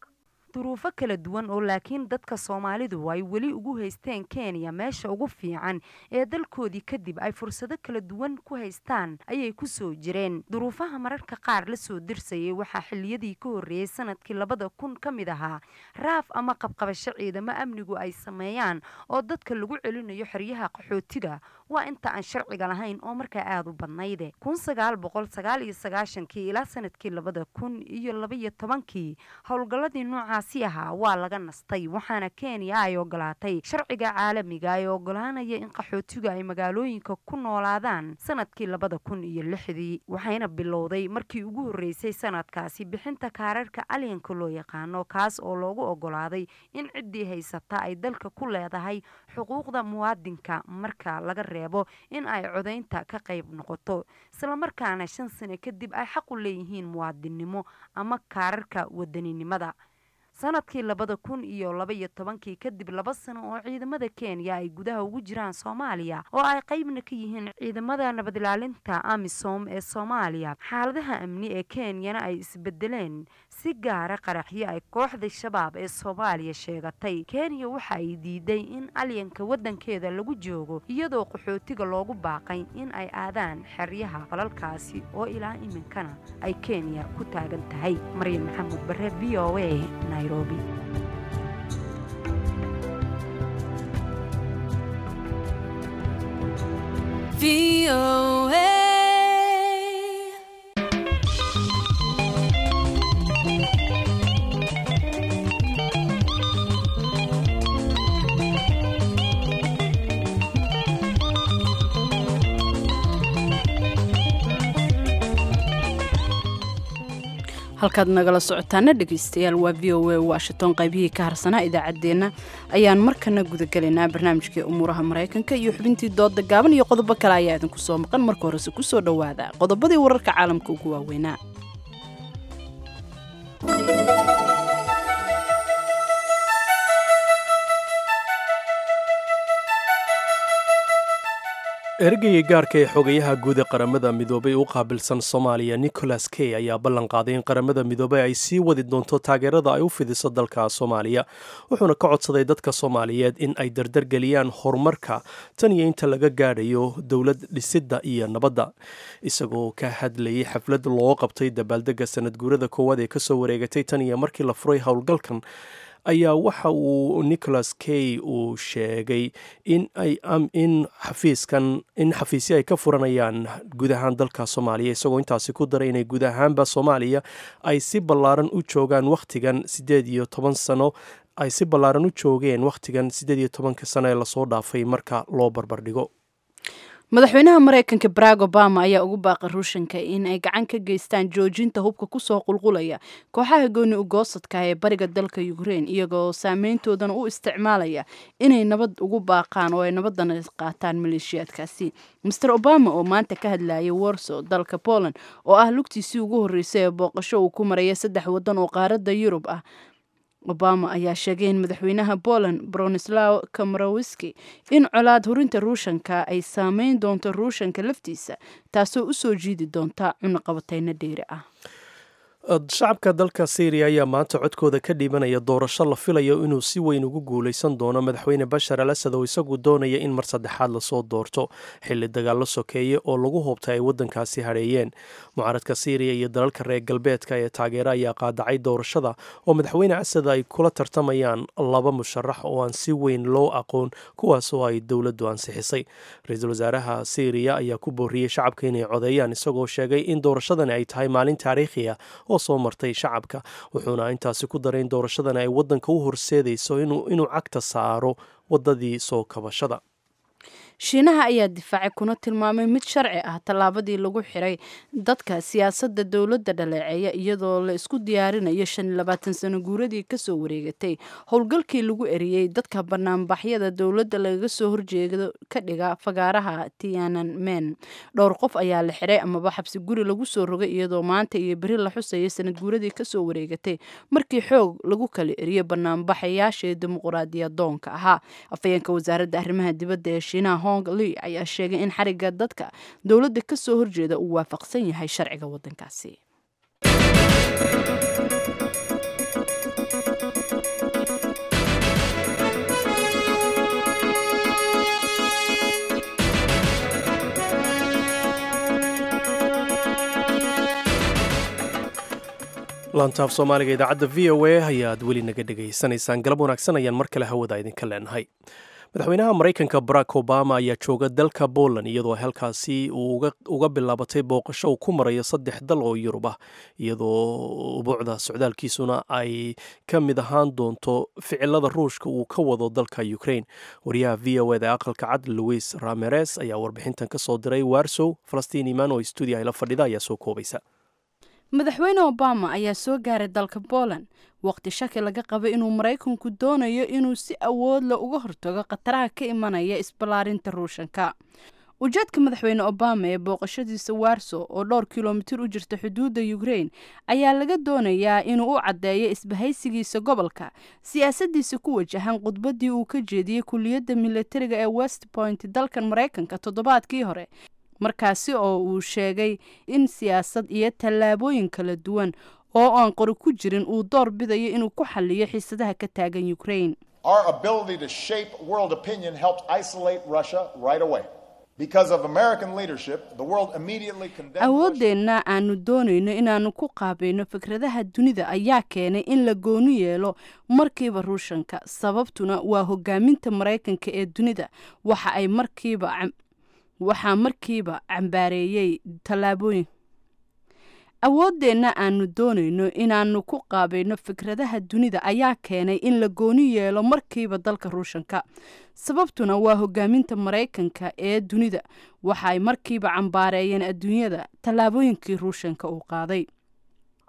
duruufo kala duwan oo laakiin dadka soomaalidu ay weli ugu haysteen kenya meesha ugu fiican ee dalkoodii kadib ay fursado kala duwan ku haystaan ayay kusoo jireen duruufaha mararka qaar lasoo dirsayay waxaa xiliyadii ka horreeyey sanadkii labada kun ka mid ahaa raaf ama qabqabasho ciidamo amnigu ay sameeyaan oo dadka lagu celinayo xeryaha qaxootiga waa inta aan sharciga lahayn oo markaa aada u badnayde kun sagaal boqol sagaal iyo sagaashankii ilaa sanadkii labada kun iyo labaiyo tobankii howlgalladii noocaasi ahaa waa laga nastay waxaana kenya ay ogolaatay sharciga caalamiga ee ogolaanaya in qaxootigu ay magaalooyinka ku noolaadaan sanadkii labada kun iyo lixdii waxayna bilowday markii ugu horreysay sanadkaasi bixinta kaararka alyanka loo yaqaano kaas oo loogu ogolaaday in ciddii haysata ay dalka ku leedahay xuquuqda muwaadinka marka laga reebo in ay codaynta ka qayb noqoto islamarkaana shan sano kadib ay xaq u leeyihiin muwaadinnimo ama kaararka wadaninimada sanadkii labada kun iyo labaiyo tobankii kadib laba sano oo ciidamada kenya ay gudaha ugu jiraan soomaaliya oo ay qeybna ka yihiin ciidamada nabadilaalinta amisom ee soomaaliya xaaladaha amni ee kenyana ay isbedeleen si gaara qaraxyo ay kooxda shabaab ee soomaaliya sheegatay kenya waxa ay diiday in alyanka wadankeeda lagu joogo iyadoo qaxootiga loogu baaqay in ay aadaan xeryaha falalkaasi oo ilaa iminkana ay kenya ku taagan tahay maryam maxamuud bare v o a nairobi halkaad nagala socotaana dhegaystayaal waa v o a washington qaybihii ka harsanaa idaacaddeenna ayaan markana gudagelaynaa barnaamijkii umuuraha maraykanka iyo xubintii dooda gaaban iyo qodobo kale ayaa idinku soo maqan marka horese kusoo dhowaada qodobadii wararka caalamka ugu waaweynaa ergeyga gaarka ee xogayaha guud ee qaramada midoobay u qaabilsan soomaaliya nicholas key ayaa ballan qaaday in qaramada midoobey ay sii wadi doonto taageerada ay u fidiso dalka soomaaliya wuxuuna ka codsaday dadka soomaaliyeed in ay dardargeliyaan horumarka tan iyo inta laga gaadhayo dowlad dhisidda iyo nabadda isagoo ka hadlayay xaflad loo qabtay dabaaldega sanad guurada koowaad ee kasoo wareegatay tan iyo markii la furay howlgalkan ayaa waxa uu nicholas key uu sheegay in ay in xafiiskan in xafiisyo ay ka furanayaan guud ahaan dalka soomaaliya isagoo intaasi ku daray inay guud ahaanba soomaaliya ay si ballaaran u joogaan wakhtigan siddeed iyo toban sano ay si ballaaran u joogeen wakhtigan siddeed iyo tobanka sano ee lasoo dhaafay marka loo barbardhigo madaxweynaha maraykanka barack obama ayaa ugu baaqay ruushanka in ay gacan ka geystaan joojinta hubka kusoo qulqulaya kooxaha gooni ugoosadka ee bariga dalka ukrein iyagoo saameyntoodana u isticmaalaya inay nabad ugu baaqaan oo ay nabadana qaataan maleeshiyaadkaasi master obama oo maanta ka hadlayay warso dalka poland oo ah lugtiisii ugu horreysay ee booqasho uu ku maraya saddex waddan oo qaaradda yurub ah obama ayaa sheegay in madaxweynaha poland bronislaw kamarowski in colaad hurinta ruushanka ay saameyn doonto ruushanka laftiisa taasoo u soo jiidi doonta cunaqabateyno dheeri ah shacabka dalka syriya ayaa maanta codkooda ka dhiibanaya doorasho la filayo inuu si weyn ugu guuleysan doono madaxweyne bashar al asad oo isagu doonaya in mar saddexaad lasoo doorto xilli dagaallo sokeeye oo lagu hoobtay ay waddankaasi hadheeyeen mucaaradka syriya iyo dalalka reer galbeedka ee taageera ayaa qaadacay doorashada oo madaxweyne asad ay kula tartamayaan laba musharax oo aan si weyn loo aqoon kuwaas oo ay dowladdu ansixisay ra-iisul wasaaraha syriya ayaa ku booriyey shacabka inay codeeyaan isagoo sheegay in doorashadani ay tahay maalin taariikhi ah oo soo martay shacabka wuxuuna intaasi ku daray in doorashadan ay waddanka u horseedayso inuu cagta saaro waddadii soo kabashada shiinaha ayaa difaacay kuna tilmaamay mid sharci ah tallaabadii lagu xiray dadka siyaasadda dowladda dhaleeceeya iyadoo la isku diyaarinayo shan iyo labaatan sano guuradii kasoo wareegatay howlgalkii lagu eriyey dadka banaanbaxyada dowladda lagaga soo horjeedo ka dhiga fagaaraha tianan men dhowr qof ayaa la xiray amaba xabsi guri lagu soo rogay iyadoo maanta iyo beri la xusaya sanad guuradii kasoo wareegatay markii xoog lagu kala eriyo banaanbaxayaashii dimuquraadiyadoonka ahaa afayeenka wasaaradda arrimaha dibadda ee shiinaha li ayaa sheegay in xariga dadka dowladda ka soo horjeeda uu waafaqsan yahay sharciga waddankaasi laantaaf soomaaliga idaacadda v o a ayaad weli naga dhegaysanaysaan galab wanaagsan ayaan mar kale hawada idinka leenahay madaxweynaha maraykanka barack obama ayaa jooga dalka poland iyadoo halkaasi uu uga bilaabatay booqasho uu ku marayo saddex dal oo yurub ah iyadoo ubuucda socdaalkiisuna ay ka mid ahaan doonto ficilada ruushka uu ka wado dalka ukraine wariyaha v o eda ee aqalka cad louis rameres ayaa warbixintan ka soo diray warsow falastiin imaan oo stuudiya la fadhida ayaa soo koobaysa madaxweyne obama ayaa soo gaaray dalka poland waqti shaki laga qaba inuu maraykanku doonayo inuu si awoodla uga hortago khataraha ka imanaya isballaarinta ruushanka ujeedka madaxweyne obama ee booqashadiisa warso oo dhowr kilomitir u jirta xuduudda ukraine ayaa laga doonayaa inuu u caddeeyo isbahaysigiisa gobolka siyaasadiisa ku wajahan khudbaddii uu ka jeediyey kuliyadda militariga ee west point dalkan maraykanka toddobaadkii hore markaasi oo uu sheegay in siyaasad iyo tallaabooyin kala duwan oo aan qori ku jirin uu door bidayo inuu ku xaliyo xiisadaha ka taagan ukraine awooddeenna aanu doonayno inaannu ku qaabayno fikradaha dunida ayaa keenay in la gooni yeelo markiiba ruushanka sababtuna waa hogaaminta maraykanka ee dunida waxa ay markiiba waxaa markiiba cambaareeyey tallaabooyin awooddeenna aanu doonayno inaannu ku qaabayno fikradaha dunida ayaa keenay in la gooni yeelo markiiba dalka ruushanka sababtuna waa hogaaminta maraykanka ee dunida waxa ay markiiba cambaareeyeen adduunyada tallaabooyinkii ruushanka uu qaaday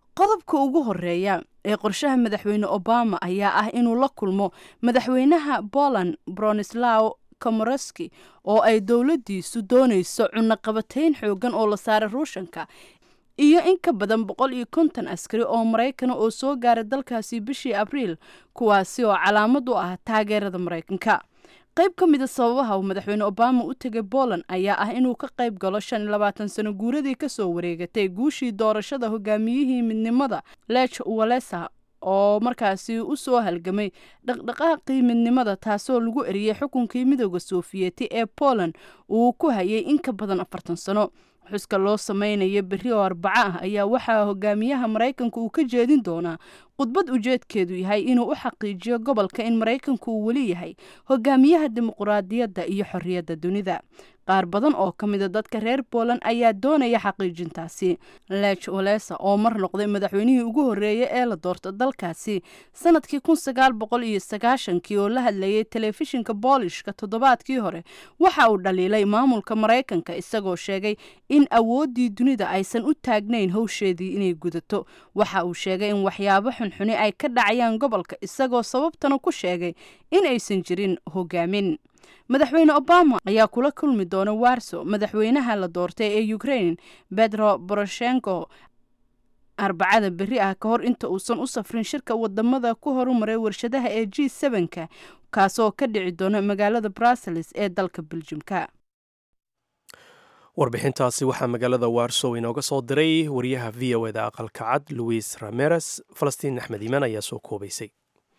qodobka ugu horeeya ee qorshaha madaxweyne obama ayaa ah inuu la kulmo madaxweynaha poland bronislaw komoroski oo ay dowladdiisu doonayso cunaqabatayn xoogan oo la saaray ruushanka iyo in ka badan boqol iyo konton askari oo maraykana oo soo gaaray dalkaasi bishii abriil kuwaasi oo calaamad u ah taageerada maraykanka qayb ka mida sababaha uu madaxweyne obama u tegay poland ayaa ah inuu ka qayb galo shan iyo labaatan sano guuradii kasoo wareegatay guushii doorashada hogaamiyihii midnimada lech walesa oo markaasi u soo halgamay dhaqdhaqaaqii midnimada taasoo lagu eriyey xukunkii midooda sofiyeeti ee poland uu ku hayay in ka badan afartan sano xuska loo sameynayo berri oo arbaco ah ayaa waxaa hogaamiyaha maraykanka uu ka jeedin doonaa khudbad ujeedkeedu yahay inuu u xaqiijiyo gobolka in maraykanku uu weli yahay hogaamiyaha dimuquraadiyadda iyo xorriyadda dunida qaar badan oo ka mida dadka reer poland ayaa doonaya xaqiijintaasi lech olesa oo mar noqday madaxweynihii ugu horreeyay ee la doorta dalkaasi sanadkii kun sagaal boqol iyo sagaashankii oo la hadlayay telefishinka boolishka toddobaadkii hore waxa uu dhaliilay maamulka maraykanka isagoo sheegay in awooddii dunida aysan u taagnayn howsheedii inay gudato waxa uu sheegay in waxyaabo xunxuni ay ka dhacayaan gobolka isagoo sababtana ku sheegay in aysan jirin hogaamin madaxweyne obama ayaa kula kulmi doona warso madaxweynaha la doortay ee ukraine bedro boroshenko arbacada berri ah ka hor inta uusan u safrin shirka wadamada ku horumaray warshadaha ee g sevenka kaasoo ka dhici doona magaalada brussels ee dalka beljumka warbixintaasi waxaa magaalada warsow inooga soo diray wariyaha v o eda aqalka cad luis rameres falastiin axmed iimaan ayaa soo koobaysay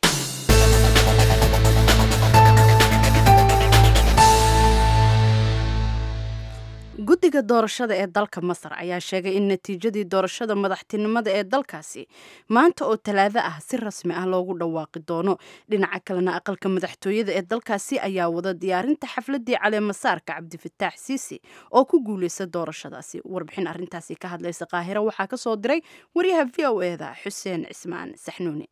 guddiga doorashada ee dalka masar ayaa sheegay in natiijadii doorashada madaxtinimada ee dalkaasi maanta oo talaado ah si rasmi ah loogu dhawaaqi doono dhinaca kalena aqalka madaxtooyada ee dalkaasi ayaa wada diyaarinta xafladii caleemasaarka cabdifataax siisi oo ku guuleysta doorashadaasi warbixin arintaasi ka hadlaysa qaahiro waxaa kasoo diray waryaha v o eda xuseen cismaan saxnuuni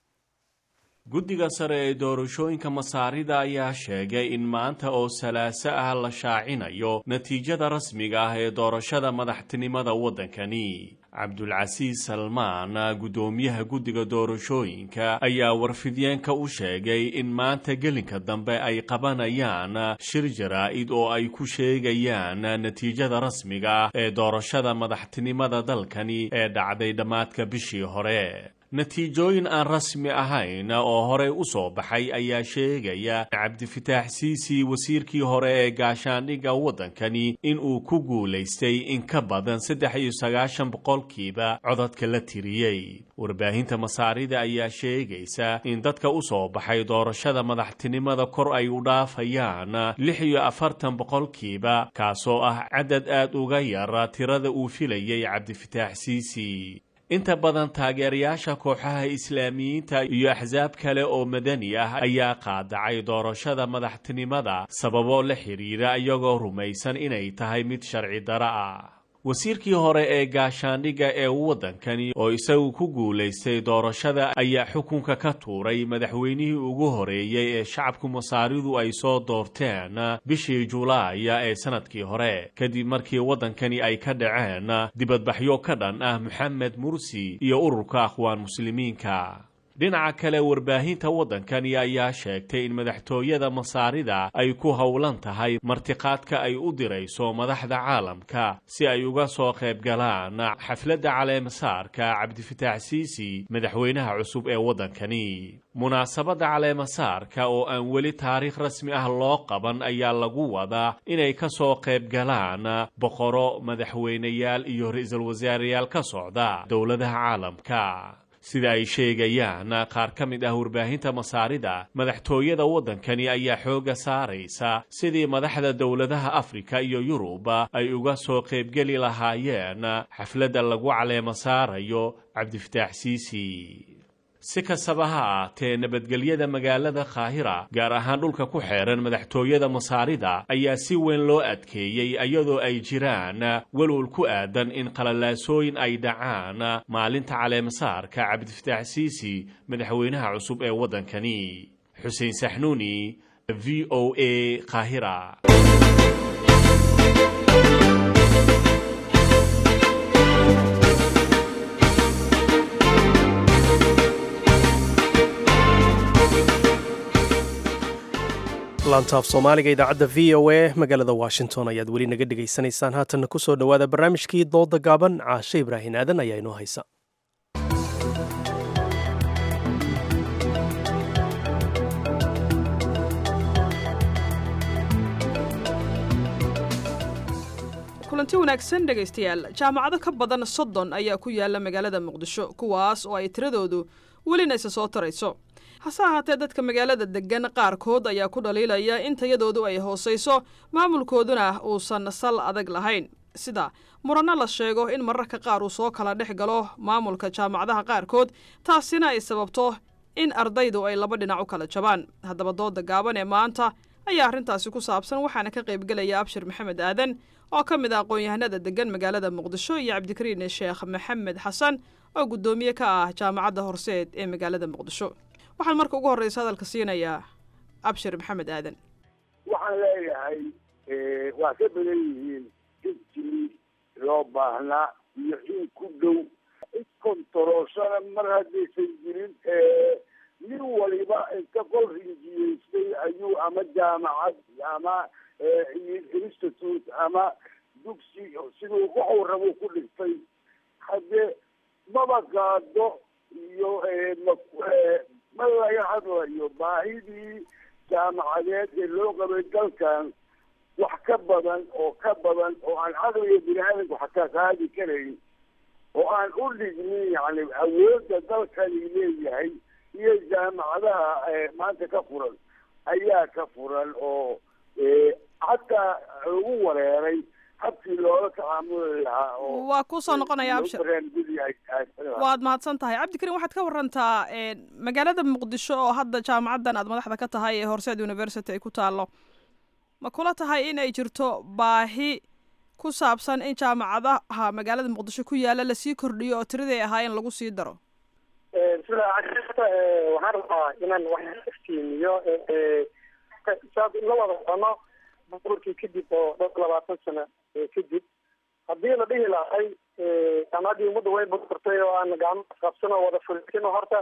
guddiga sare ee doorashooyinka masaarida ayaa sheegay in maanta oo salaaso ah la shaacinayo natiijada rasmiga ah ee doorashada madaxtinimada waddankani cabdulcasiis salmaan guddoomiyaha guddiga doorashooyinka ayaa warfidyeenka u sheegay in maanta gelinka dambe ay qabanayaan shir jaraa'id oo ay ku sheegayaan natiijada rasmiga ah ee doorashada madaxtinimada dalkani ee dhacday dhammaadka bishii hore natiijooyin aan rasmi ahayn oo horey u soo baxay ayaa sheegaya cabdifataax siisi wasiirkii hore ee gaashaandhigga waddankani in uu ku guulaystay in ka badan saddex iyo sagaashan boqolkiiba codadka la tiriyey warbaahinta masaarida ayaa sheegaysa in dadka u soo baxay doorashada madaxtinimada kor ay u dhaafayaan lix iyo afartan boqolkiiba kaasoo ah cadad aad uga yar tirada uu filayay cabdifataax siisi inta badan taageerayaasha kooxaha islaamiyiinta iyo axsaab kale oo madani ah ayaa qaadacay doorashada madaxtinimada sababo la xidhiira iyagoo rumaysan inay tahay mid sharci daro ah wasiirkii hore ee gaashaandhigga ee waddankani oo isagu ku guulaystay doorashada ayaa xukunka ka tuuray madaxweynihii ugu horeeyey ee shacabku masaaridu ay soo doorteen bishii julaaya ee sannadkii hore kadib markii waddankani ay ka dhaceen dibadbaxyo ka dhan ah moxamed mursi iyo ururka akhwaan muslimiinka dhinaca kale warbaahinta waddankani ayaa sheegtay in madaxtooyada masaarida ay ku howlan tahay martiqaadka ay u dirayso madaxda caalamka si ay uga soo qayb galaan xafladda caleemasaarka cabdifataax siisi madaxweynaha cusub ee waddankani munaasabadda caleemasaarka oo aan weli taariikh rasmi ah loo qaban ayaa lagu wadaa inay ka soo qayb galaan boqoro madaxweyneyaal iyo ra-iisul wasaareyaal ka socda dowladaha caalamka sida ay sheegayaan qaar ka mid ah warbaahinta masaarida madaxtooyada waddankani ayaa xoogga saaraysa sidii madaxda dowladaha afrika iyo yurub ay uga soo qaybgeli lahaayeen xafladda lagu caleemo saarayo cabdifataax siisi si kastaba ha aatee nabadgelyada magaalada kaahira gaar ahaan dhulka ku xeeran madaxtooyada masaarida ayaa si weyn loo adkeeyey iyadoo ay jiraan welwal ku aadan in qalalaasooyin ay dhacaan maalinta caleemasaarka cabdifataax siisi madaxweynaha cusub ee waddankani xuseen saxnuuni v o a kaahira laantaaf soomaaliga idaacadda v o a magaalada washington ayaad weli naga dhegaysanaysaan haatanna ku soo dhowaada barnaamijkii dooda gaaban caashe ibraahin aadan ayaa inoo haysa kulanti wanaagsan dhegaystayaal jaamacado ka badan soddon ayaa ku yaala magaalada muqdisho kuwaas oo ay tiradoodu welina isa soo tarayso hase ahaatee dadka magaalada deggan qaarkood ayaa ku dhaliilaya in tayadoodu ay hoosayso maamulkooduna uusan sal adag lahayn sida muranno la sheego in mararka qaar uu soo kala dhex galo maamulka jaamacadaha qaarkood taasina ay sababto in ardaydu ay laba dhinac u kala jabaan haddaba dooda gaaban ee maanta ayaa arrintaasi ku saabsan waxaana ka qaybgelaya abshir maxamed aadan oo ka mid ah aqoon-yahanada degan magaalada muqdisho iyo cabdikariin sheekh maxamed xasan oo guddoomiye ka ah jaamacadda horseed ee magaalada muqdisho waxaan marka ugu horreysa hadalka siinayaa abshir maxamed aadan waxaan leeyahay waa ka badan yihiin intii loo baahnaa iyo in ku dhow in kontaroolshana mar haddaysan jirin nin waliba inta qol rinjiyeystay ayuu ama jaamacad ama institute ama dugsi siduu waxuu rabo ku dhigtay haddee maba gaado iyo ma laga hadlayo baahidii jaamacadeed ee loo qabay dalkan wax ka badan oo ka badan oo aan caqliga bini aadamku xataa qaadi karayn oo aan u dhignin yani awoodda dalkani leeyahay iyo jaamacadaha maanta ka furan ayaa ka furan oo xataa lagu wareeray habkii loola tacaamuli lahaa oo waa kusoo noqonaya abshir waad mahadsan tahay cabdikariin waxaad ka warantaa magaalada muqdisho oo hadda jaamacaddan aad madaxda ka tahay ee horseed university ay ku taallo ma kula tahay in ay jirto baahi ku saabsan in jaamacadaha magaalada muqdisho ku yaala lasii kordhiyo oo tiraday ahaayeen lagu sii daro sida waxaan rabaa inaan wax iftiimiyo saad la wada socono burburkii kadib oo dhowr labaatan sano kadib haddii la dhihi lahay jaamacaddii ummadda way burburtay oo aan gacmo qabsan oo wada fulin horta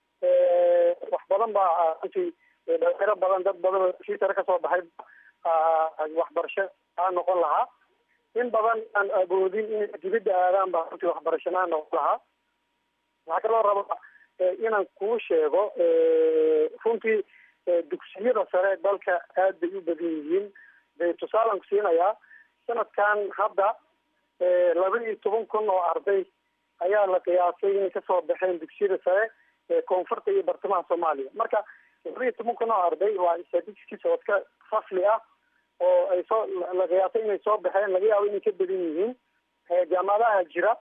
wax badan baa runtii dhalinyaro badan dad badan oo sii sare kasoo baxay waxbarasho aa noqon lahaa in badan aan agoodin inay dibadda aadaan baa runtii waxbarasho aa noqon lahaa waxaa kaloo rabaa inaan kuu sheego runtii dugsiyada sare dalka aad bay u badan yihiin bay tusaalan ku siinayaa sanadkan hadda laba iyo toban kun oo arday ayaa la qiyaasay inay kasoo baxeen dugsiyada sare ee koonfurta iyo bartamaha soomaaliya marka laba iyo toban kun oo arday waa statistics oo iska fasli ah oo ay soo la qiyaasay inay soo baxeen laga yaabo inay ka badan yihiin jaamacadaha jira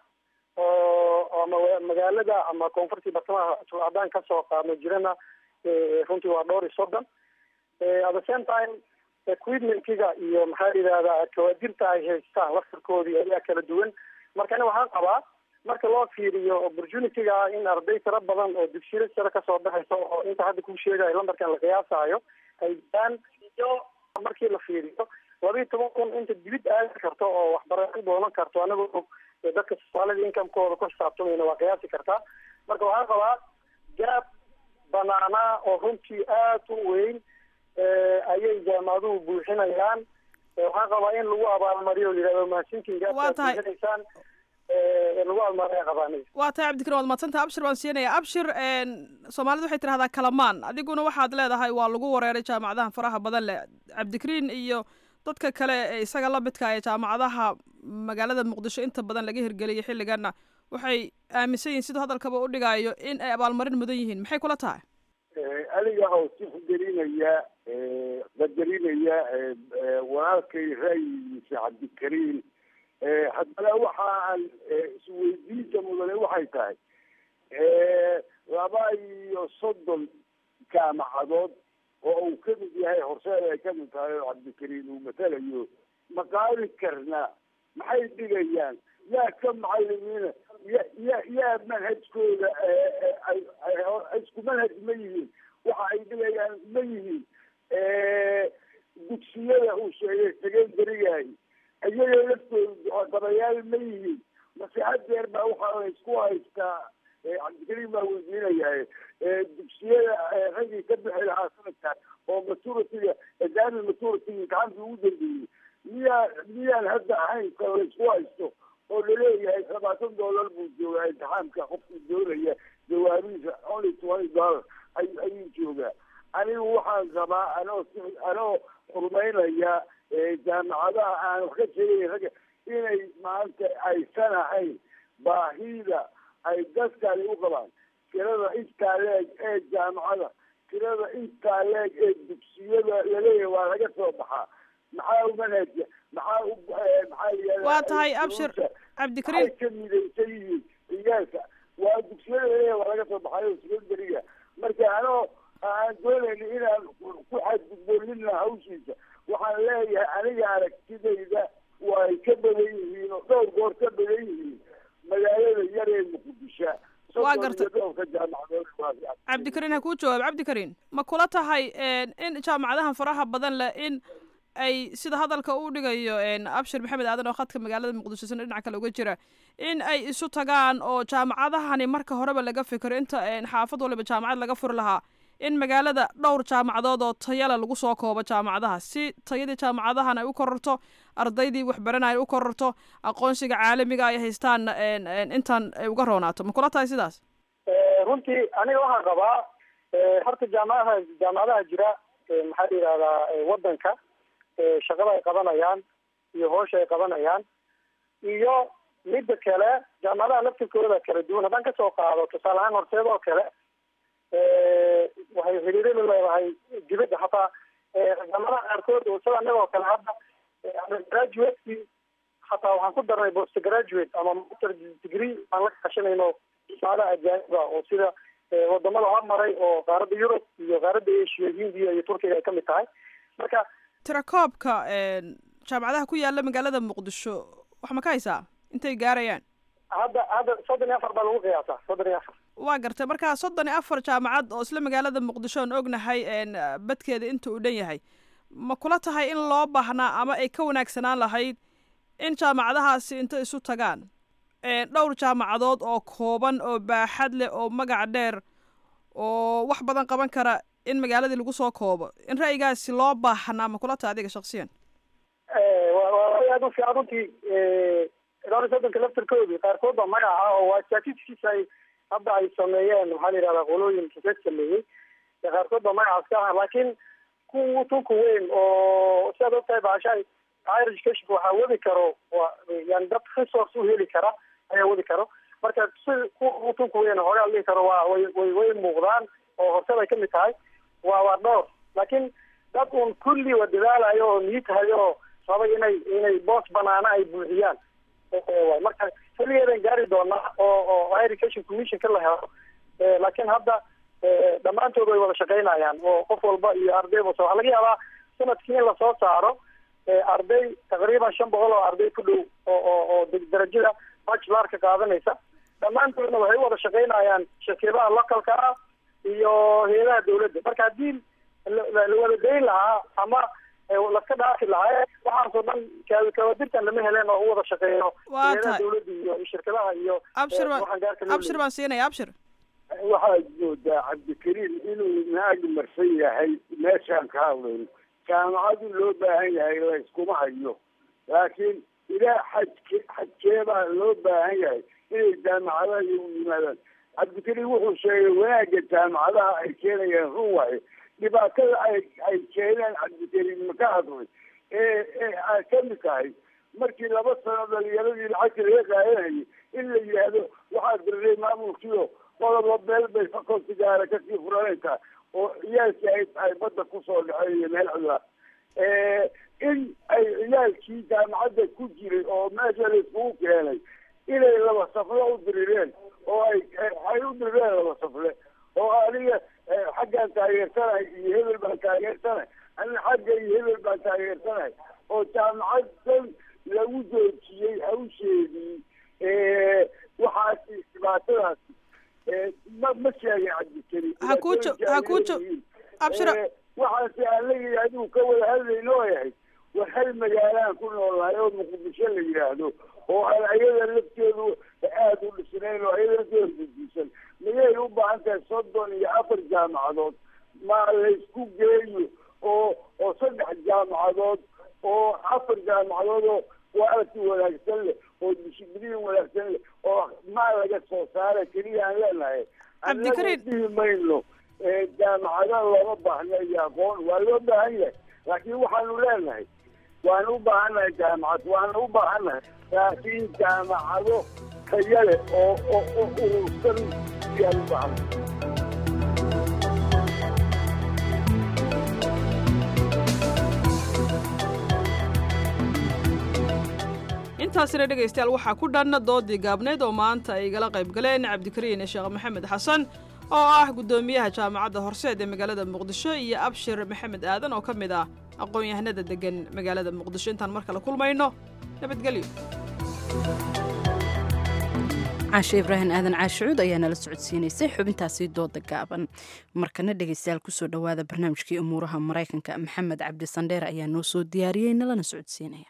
oo ama magaalada ama koonfurtii bartamaha haddaan kasoo qaadno jirana runtii waa dhowr iyo soddon at the same time equipmentkiga iyo maxaa yidhahdaa kawaadirta ay haystaan laftarkoodii ayaa kala duwan marka ani waxaan qabaa marka loo fiiriyo opportunityga in arday tiro badan oo dugsiyada sare kasoo baxayso oo inta hadda kuu sheegayo lambarkan la qiyaasaayo ay jiraan iyo markii la fiiriyo laba iyo toban kun inta dibid aadi karto oo waxbarasho doonan karto anagoo dadka soomaalida incomekooda ku xisaabtamayna waa qiyaasi kartaa marka waxaan qabaa gaab banaanaa oo runtii aad u weyn ayay jaamacaduhu buuxinayaan waxaan qabaa in lagu abaalmariyo yidhahdo mahadsantiingabuuxinaysaan lagu abaalmariya qabaanay waa tahay cabdikariin waad madsantah abshir baan siinaya abshir soomaalida waxay tidhahdaa kalamaan adiguna waxaad leedahay waa lagu wareeray jaamacadaha faraha badan leh cabdikariin iyo dadka kale ee isaga la midka ee jaamacadaha magaalada muqdisho inta badan laga hirgeliyay xilligana waxay aaminsan yihiin siduu hadalkaba u dhigaayo in ay abaalmarin mudan yihiin maxay kula tahay aniga oo tixgelinaya qadarinaya walaalkay ra'yigiisa cabdikariin haddana waxa aan isweydiinta mudane waxay tahay laba iyo soddon jaamacadood oo uu kamid yahay horseed ay kamid tahay oo cabdikariin uu matalayo ma qaadi karna maxay dhigayaan yaa ka macalimiina ya ya yaa manhajkooda isku manhaj ma yihiin waxa ay dhigayaan ma yihiin dugsiyada uu sheegay secondarigaay iyaga laftooda dabayaal ma yihiin mase hadeer baa waxaa isku haystaa cabdikariim baa weydiinaya dugsiyada raggii ka bixi lahaa sanadkan oo maturitiga exaami maturity imtixaankii ugu dambeeyey miyaa miyaan hadda ahayn ka laysku haysto oo laleeyahay labaatan dollar buu joogaa imtixaamka qofkii doonaya jawaabihiisa only twenty dollar ay ayuu joogaa anigu waxaan qabaa anoo anoo xurmaynaya jaamacadaha aan wax ka sheegay ragga inay maanta aysan ahayn baahida ay dadkani u qabaan tirada intaa leeg ee jaamacada tirada intaa leeg ee dugsiyada laleeyahay waa laga soo baxaa maxaa u manhaja maxaa u maxaa yihahda waa tahay abshir cabdikariim maxay ka midaysan yihiin ciyaalka waa dugsiyada laleeyahay waa laga soo baxayo secondariga marka anoo aan doonayna inaan ku xadgudboonina hawshiisa waxaan leeyahay aniga aragtidayda way ka badan yihiin oo dhowr goor ka badan yihiin magaalada yar ee muqdisho waa gartay cabdikariin ha kuu jawaab cabdikariin ma kula tahay in jaamacadahan faraha badan leh in ay sida hadalka uu dhigayo abshir maxamed aadan oo khadka magaalada muqdisho sina dhinac kale uga jira in ay isu tagaan oo jaamacadahani marka horeba laga fikiro inta xaafad waliba jaamacad laga furi lahaa in magaalada dhowr jaamacadood oo tayale lagu soo koobo jaamacadaha si tayadii jaamacadahan ay u kororto ardaydii waxbaranaya ay u kororto aqoonsiga caalamiga ay haystaan intaan ay uga roonaato ma kula tahay sidaas runtii aniga waxaan qabaa horta jaamacadaha jaamacadaha jira maxaa la yidhahdaa wadanka shaqada ay qabanayaan iyo hoosha ay qabanayaan iyo midda kale jaamacadaha laftirkooda kala duwan haddaan kasoo qaado tusaale ahaan horteed oo kale waxay xiriiro la leedahay dibadda hataa jaamacadaha qaarkood sida anagoo kale hadda graduateki hataa waxaan ku darnay post graduate ama master degree aan la kashanayno jaamacadaha ajaaniba oo sida wadamada hormaray oo qaaradda yurub iyo qaaradda asia hindiya iyo turkiga ay kamid tahay marka tirakoobka jaamacadaha ku yaala magaalada muqdisho wax ma ka haysaa intay gaarayaan hadda hadda soddon iyo afar baa lagu qiyaasaa soddon iyo afar waa gartay marka soddon iyo afar jaamacad oo isla magaalada muqdisho aan ognahay badkeeda inta uu dhan yahay ma kula tahay in loo baahnaa ama ay ka wanaagsanaan lahayd in jaamacadahaasi inta isu tagaan dhowr jaamacadood oo kooban oo baaxad leh oo magac dheer oo wax badan qaban kara in magaaladii lagu soo koobo in ra'yigaasi loo baahnaa ma kula tahay adiga shaksiyan waa aad u fiican runtii dhowr iyo soddonka laftirkoodii qaarkood baa magaca oo waa statistics ay hadda ay sameeyeen maxaa la yidhahdaa qolooyin research sameeyey qaarkood baa magacaas ka aha laakiin ku tunka weyn oo sidaad ogtahay baashaay higher education waxaa wadi karo waa yani dad resource u heli kara ayaa wadi karo marka si ku tunka weyn hoogaa la dhihi karo waa way way way muuqdaan oo horseed ay kamid tahay waa waa dhowr laakiin dad un kulli waa dadaalayo oo niitahayo oo rabay inay inay boos banaana ay buuxiyaan waay marka xilligeedan gaari doonaa oo oo higher education commissionka la helo laakiin hadda dhammaantood way wada shaqaynayaan oo qof walba iyo arday bas waxaa laga yaabaa sanadkii in lasoo saaro arday taqriiban shan boqol oo arday ku dhow oo oo oo darajada bachelarka qaadanaysa dhammaantoodna waxay u wada shaqaynayaan shirkadaha localka ah iyo hay-adaha dawladda marka haddii la wada dayn lahaa ama laska dhaafi lahaa waxaasoo dhan kawadirtan lama heleen oo u wada shaqeeyo hay-adaha dawladda iyo shirkadaha iyo abshir baan abshir baan siinaya abshir waxaad moodaa cabdikariim inuu naag marsan yahay meeshaan ka hadlayno jaamacadu loo baahan yahay layskuma hayo laakiin ilaa xajke xajkeebaa loo baahan yahay inay jaamacadaha iyagu yimaadaan cabdikariim wuxuu sheegay wanaagga jaamacadaha ay keenayaan run waaye dhibaatada ay ay keeneen cabdikariim maka hadlay ee ee ay kamid tahay markii laba sano dhalinyaradii lacagta laga qaadanayay in la yidhaahdo waxaa dirnay maamulkiio qodoba meel bay fakoltigaara kasii furanaysaa oo ciyaalkii ay ay badda kusoo dhaceen iyo meel cudura in ay ciyaalkii jaamacadda ku jiray oo meesha laiskugu keenay inay laba safle u dirireen oo ay ay u dirireen laba safle oo aniga xaggaan taageersanahay iyo hebel baan taageersanahay anina xagga iyo hebel baan taageersanahay oo jaamacaddan lagu joojiyey hawsheedii waxaasi dhibaatadaasi ma ma sheegay cabdikari hakuujo hakuujo abshira waxaase aan leeyahay adigu ka wada hadlayno oo yahay war hal magaalaan ku noolnahay oo muqdisho la yidhaahdo oo aan ayada lafteedu aada u dhisnayn oo ayada lafteeda dudisan miyay u baahan tahay soddon iyo afar jaamacadood ma laysku geeyo oo oo saddex jaamacadood oo afar jaamacadood oo quality wanaagsan leh oo dishibliin wanaagsan leh oo maal laga soo saara keliya aan leenahay annaga dhihi mayno jaamacada looma baahna iyo aqoon waa loo baahan yahay laakiin waxaanu leenahay waanu u baahannahay jaamacad waanu u baahannahay laakiin jaamacado taya leh oo oo oo urursan ayaan u baahannahay intaasina dhegaystayaal waxaa ku dhan doodii gaabneyd oo maanta ay igala qayb galeen cabdikariin sheekh maxamed xasan oo ah guddoomiyaha jaamacadda horseed ee magaalada muqdisho iyo abshir maxamed aadan oo ka mid ah aqoon-yahanada degan magaalada muqdisho intaan mar kale kulmayno nabadgelyo caashe ibraahim aadan caashicuud ayaa nala socodsiinaysay xubintaasi dooda gaaban markana dhegaystayaal kusoo dhowaada barnaamijkii umuuraha maraykanka maxamed cabdi sandheer ayaa noo soo diyaariyey nalana socodsiinaya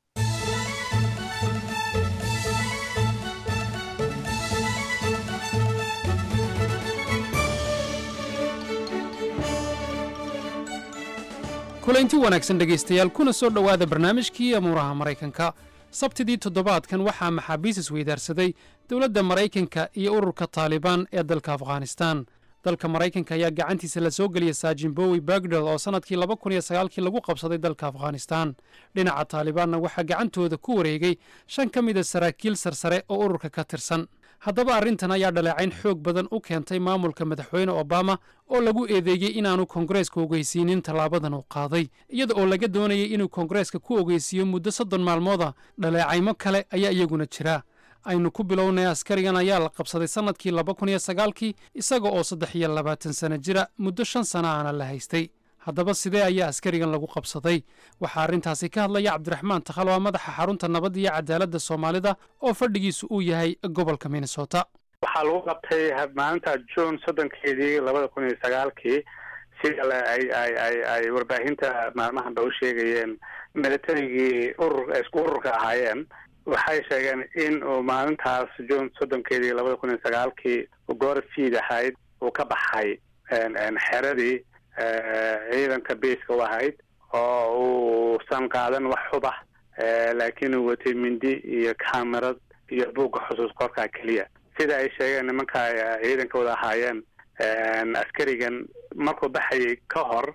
kulanti wanaagsan dhegaystayaal kuna soo dhowaada barnaamijkii amuuraha maraykanka sabtidii toddobaadkan waxaa maxaabiis isweydaarsaday dowladda maraykanka iyo ururka taalibaan ee dalka afghanistaan dalka maraykanka ayaa gacantiisa la soo geliyay saajin bowi bagdel oo sannadkii laba kun iyo sagaalkii lagu qabsaday dalka afghanistaan dhinaca taalibaanna waxaa gacantooda ku wareegay shan ka mida saraakiil sarsare oo ururka ka tirsan haddaba arrintan ayaa dhaleecayn xoog badan u keentay maamulka madaxweyne obama oo lagu eedeeyey inaanu koongareeska ogeysiinin tallaabadan uu qaaday iyada oo laga doonayay inuu koongareeska ku ogeysiiyo muddo soddon maalmooda dhaleecaymo kale ayaa iyaguna jira aynu ku bilownay askarigan ayaa la qabsaday sannadkii laba kun iyo sagaalkii isaga oo saddex iyo labaatan sano jira muddo shan sana aana la haystay haddaba sidee ayaa askarigan lagu qabsaday waxaa arrintaasi ka hadlaya cabdiraxmaan takhal waa madaxa xarunta nabadda iyo cadaaladda soomaalida oo fadhigiisu uu yahay gobolka minnesota waxaa lagu qabtay maalinta june soddonkeedii labada kun iyo sagaalkii sida ay ay ay ay warbaahinta maalmahanba u sheegayeen militarigii urur isku ururka ahaayeen waxay sheegeen in uu maalintaas june soddonkeedii labada kun iyo sagaalkii goor fiid ahayd uu ka baxay xeradii ciidanka beiska u ahayd oo uusan qaadan wax xubah laakiin uu watay mindi iyo camerad iyo buugga xusuus qorkaa keliya sida ay sheegeen nimanka ciidanka wada ahaayeen askarigan markuu baxayay ka hor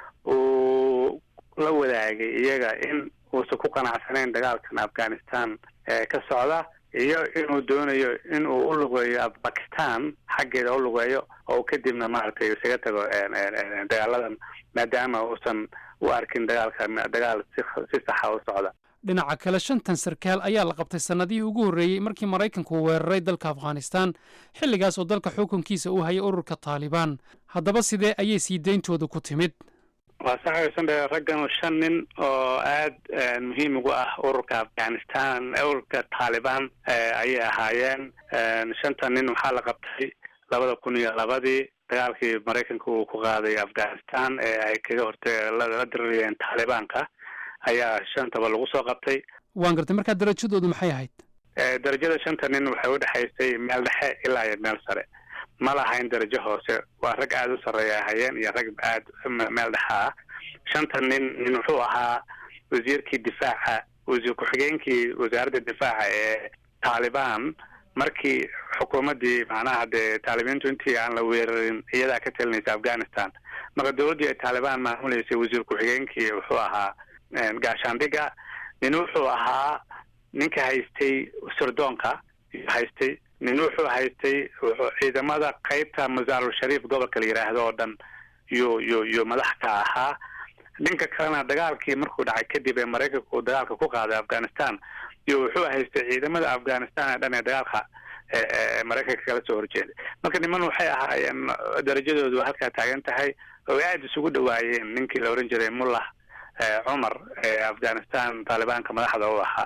uu la wadaagay iyaga in uusan ku qanacsanayn dagaalkan afghanistan ee ka socda iyo inuu doonayo in uu u lugeeyo bakistan xaggeeda u lugeeyo oo kadibna maaragtay isaga tago dagaaladan maadaama uusan u arkin dagaalka dagaal si si saxa u socda dhinaca kale shantan sarkaal ayaa la qabtay sannadihii ugu horreeyey markii maraykanku uu weeraray dalka afghanistan xilligaas oo dalka xukunkiisa uu hayay ururka taalibaan haddaba sidee ayay sii deyntooda ku timid waa saxaysan dhe raggan shan nin oo aad muhiim ugu ah ururka afghanistan ururka taalibaan ayay ahaayeen shanta nin waxaa la qabtay labada kun iyo labadii dagaalkii maraykanka uu ku qaaday afghanistan ee ay kaga horta la dirirayeen taalibaanka ayaa shantaba lagu soo qabtay waan gartay markaa darajadoodu maxay ahayd darajada shanta nin waxay udhexaysay meel dhexe ilaa iyo meel sare ma lahayn darajo hoose waa rag aada u sarreeya ahayeen iyo rag aad meel dhexa ah shanta nin nin wuxuu ahaa wasiirkii difaaca wasiir ku-xigeenkii wasaaradda difaaca ee taalibaan markii xukuumaddii macnaha dee taalibiintu intii aan la weerarin iyadaa ka talinaysa afghanistan marka dowladdii ay taalibaan maamuleysay wasiir ku-xigeenkii wuxuu ahaa gaashaandhiga nin wuxuu ahaa ninka haystay sirdoonka haystay nin wuxuu haystay ciidamada qeybta masaarul shariif gobolka la yidhaahdo oo dhan yuu yu yuu madax ka ahaa dhinka kalena dagaalkii markuu dhacay kadib ee maraykanka uu dagaalka ku qaaday afghanistan iyo wuxuu haystay ciidamada afghanistan ee dhan ee dagaalka maraykanka kala soo horjeeday marka niman waxay ahaayeen darajadoodu halkaa taagan tahay oo aada isugu dhawaayeen ninkii la oran jiray mullah cumar ee afghanistan taalibaanka madaxda u ahaa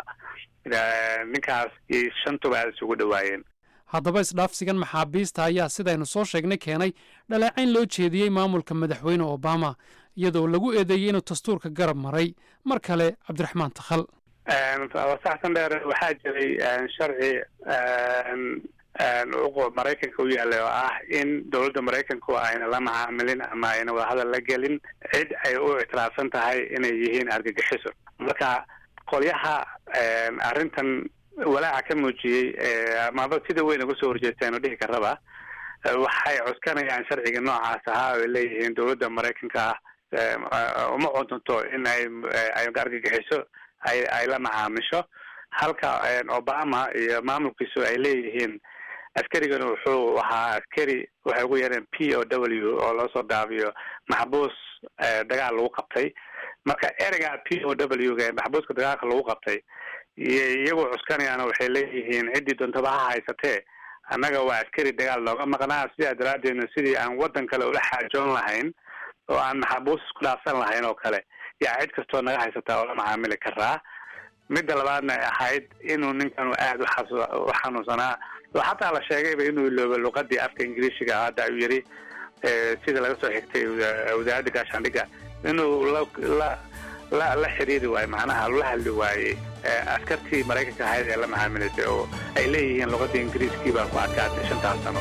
ninkaas iyo shantuba aada isugu dhawaayeen haddaba isdhaafsigan maxaabiista ayaa sidaynu soo sheegnay keenay dhaleecayn loo jeediyey maamulka madaxweyne obama iyadoo lagu eedeeyey inuu dastuurka garab maray mar kale cabdiraxmaan takhal saxsan dheer waxaa jiray sharci maraykanka u yaallay oo ah in dowladda maraykanku ayna la macaamilin ama ayna wadahadal la gelin cid ay u ictiraafsan tahay inay yihiin argagixiso marka qolyaha arrintan walaaca ka muujiyey amaba sida weyn uga soo horjeesteen oo dhihi karaba waxay cuskanayaan sharciga noocaas ahaa oy leeyihiin dowladda maraykanka uma cuntunto in ay ay argagixiso ay ay la macaamisho halka obama iyo maamulkiisu ay leeyihiin askarigana wuxuu ahaa askari waxay ugu yareen p o w oo loo soo daabiyo maxbuus dagaal lagu qabtay marka ereyga p o w ga maxbuuska dagaalka lagu qabtay iyagoo cuskanayaana waxay leeyihiin ciddii doontaba ha haysatee annaga waa askari dagaal nooga maqnaa sidaa daraadeedna sidii aan waddan kale ula xaajoon lahayn oo aan maxabuus isku dhaafsan lahayn oo kale yaa cid kastoo naga haysataa oo la macaamili karaa midda labaadna ay ahayd inuu ninkanu aada u xanuunsanaa oo xataa la sheegayba inuu ilooba luqadii afka ingiriishiga hadda ayuu yidhi sida laga soo xigtay wasaaradda gaashaandhigga inuu la la la la xiriiri waayo macnaha la hadli waayey askartii maraykanka ahayd ee la macaamilaysay oo ay leeyihiin luqadda ingiriiskii baa ku adkaatay shantaas sano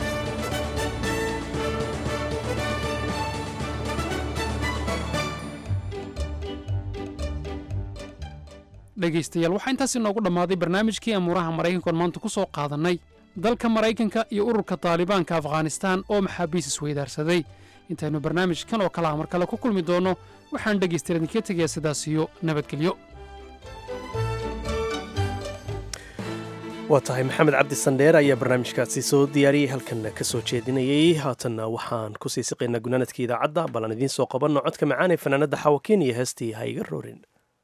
dhegaystayaal waxaa intaas inoogu dhammaaday barnaamijkii amuuraha maraykankoon maanta ku soo qaadannay dalka maraykanka iyo ururka taalibaanka afghanistaan oo maxaabiis isweydaarsaday intaynu barnaamijkan oo kale ah mar kale ku kulmi doonno waxaan dhegaystayaal idinka tegayaa sidaas iyo nabadgelyo waa tahay maxamed cabdi sandheer ayaa barnaamijkaasi soo diyaariyey halkanna ka soo jeedinayey haatanna waxaan ku sii siqaynaa gunaanadka idaacadda ballan idiin soo qabanno codka macaan ee fanaanadda xawakiin iyo heestii ha iga roorin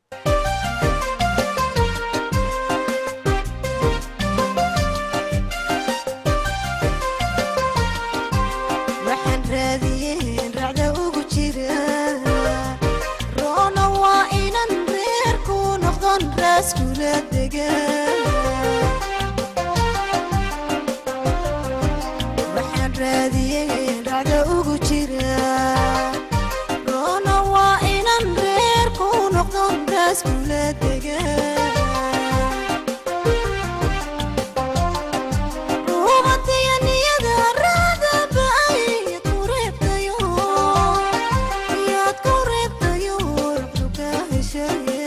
waxaan raadiyey racda ugu jira roona waa inan reer ku noqdon raas kula dega ruubatiya niyada raadaba ayaad ku reebtayo yaad ku reebtayo ruxdu ka heshaye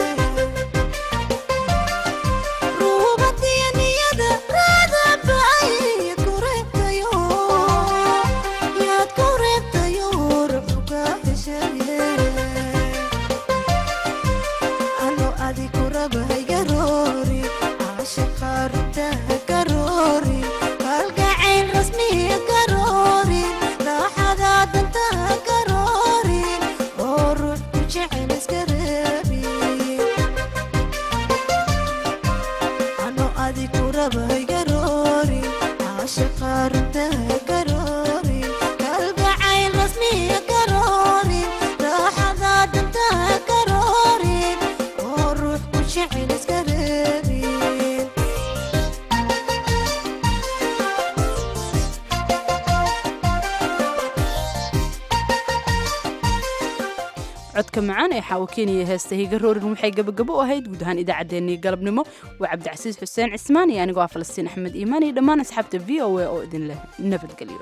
codka macaan ee xaawakeniya heesta higa roorin waxay gabagabo u ahayd guud ahaan idaacaddeenii galabnimo waa cabdicasiis xuseen cismaan iyo anigoo ah falastiin axmed iimaan iyo dhammaan asxaabta v o a oo idin leh nabadgelyo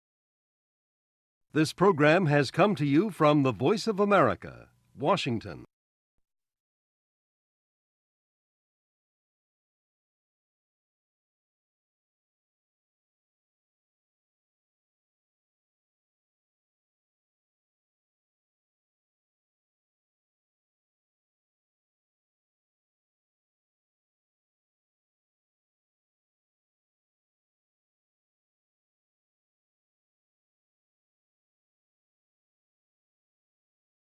This program has come to you from the Voice of America, Washington.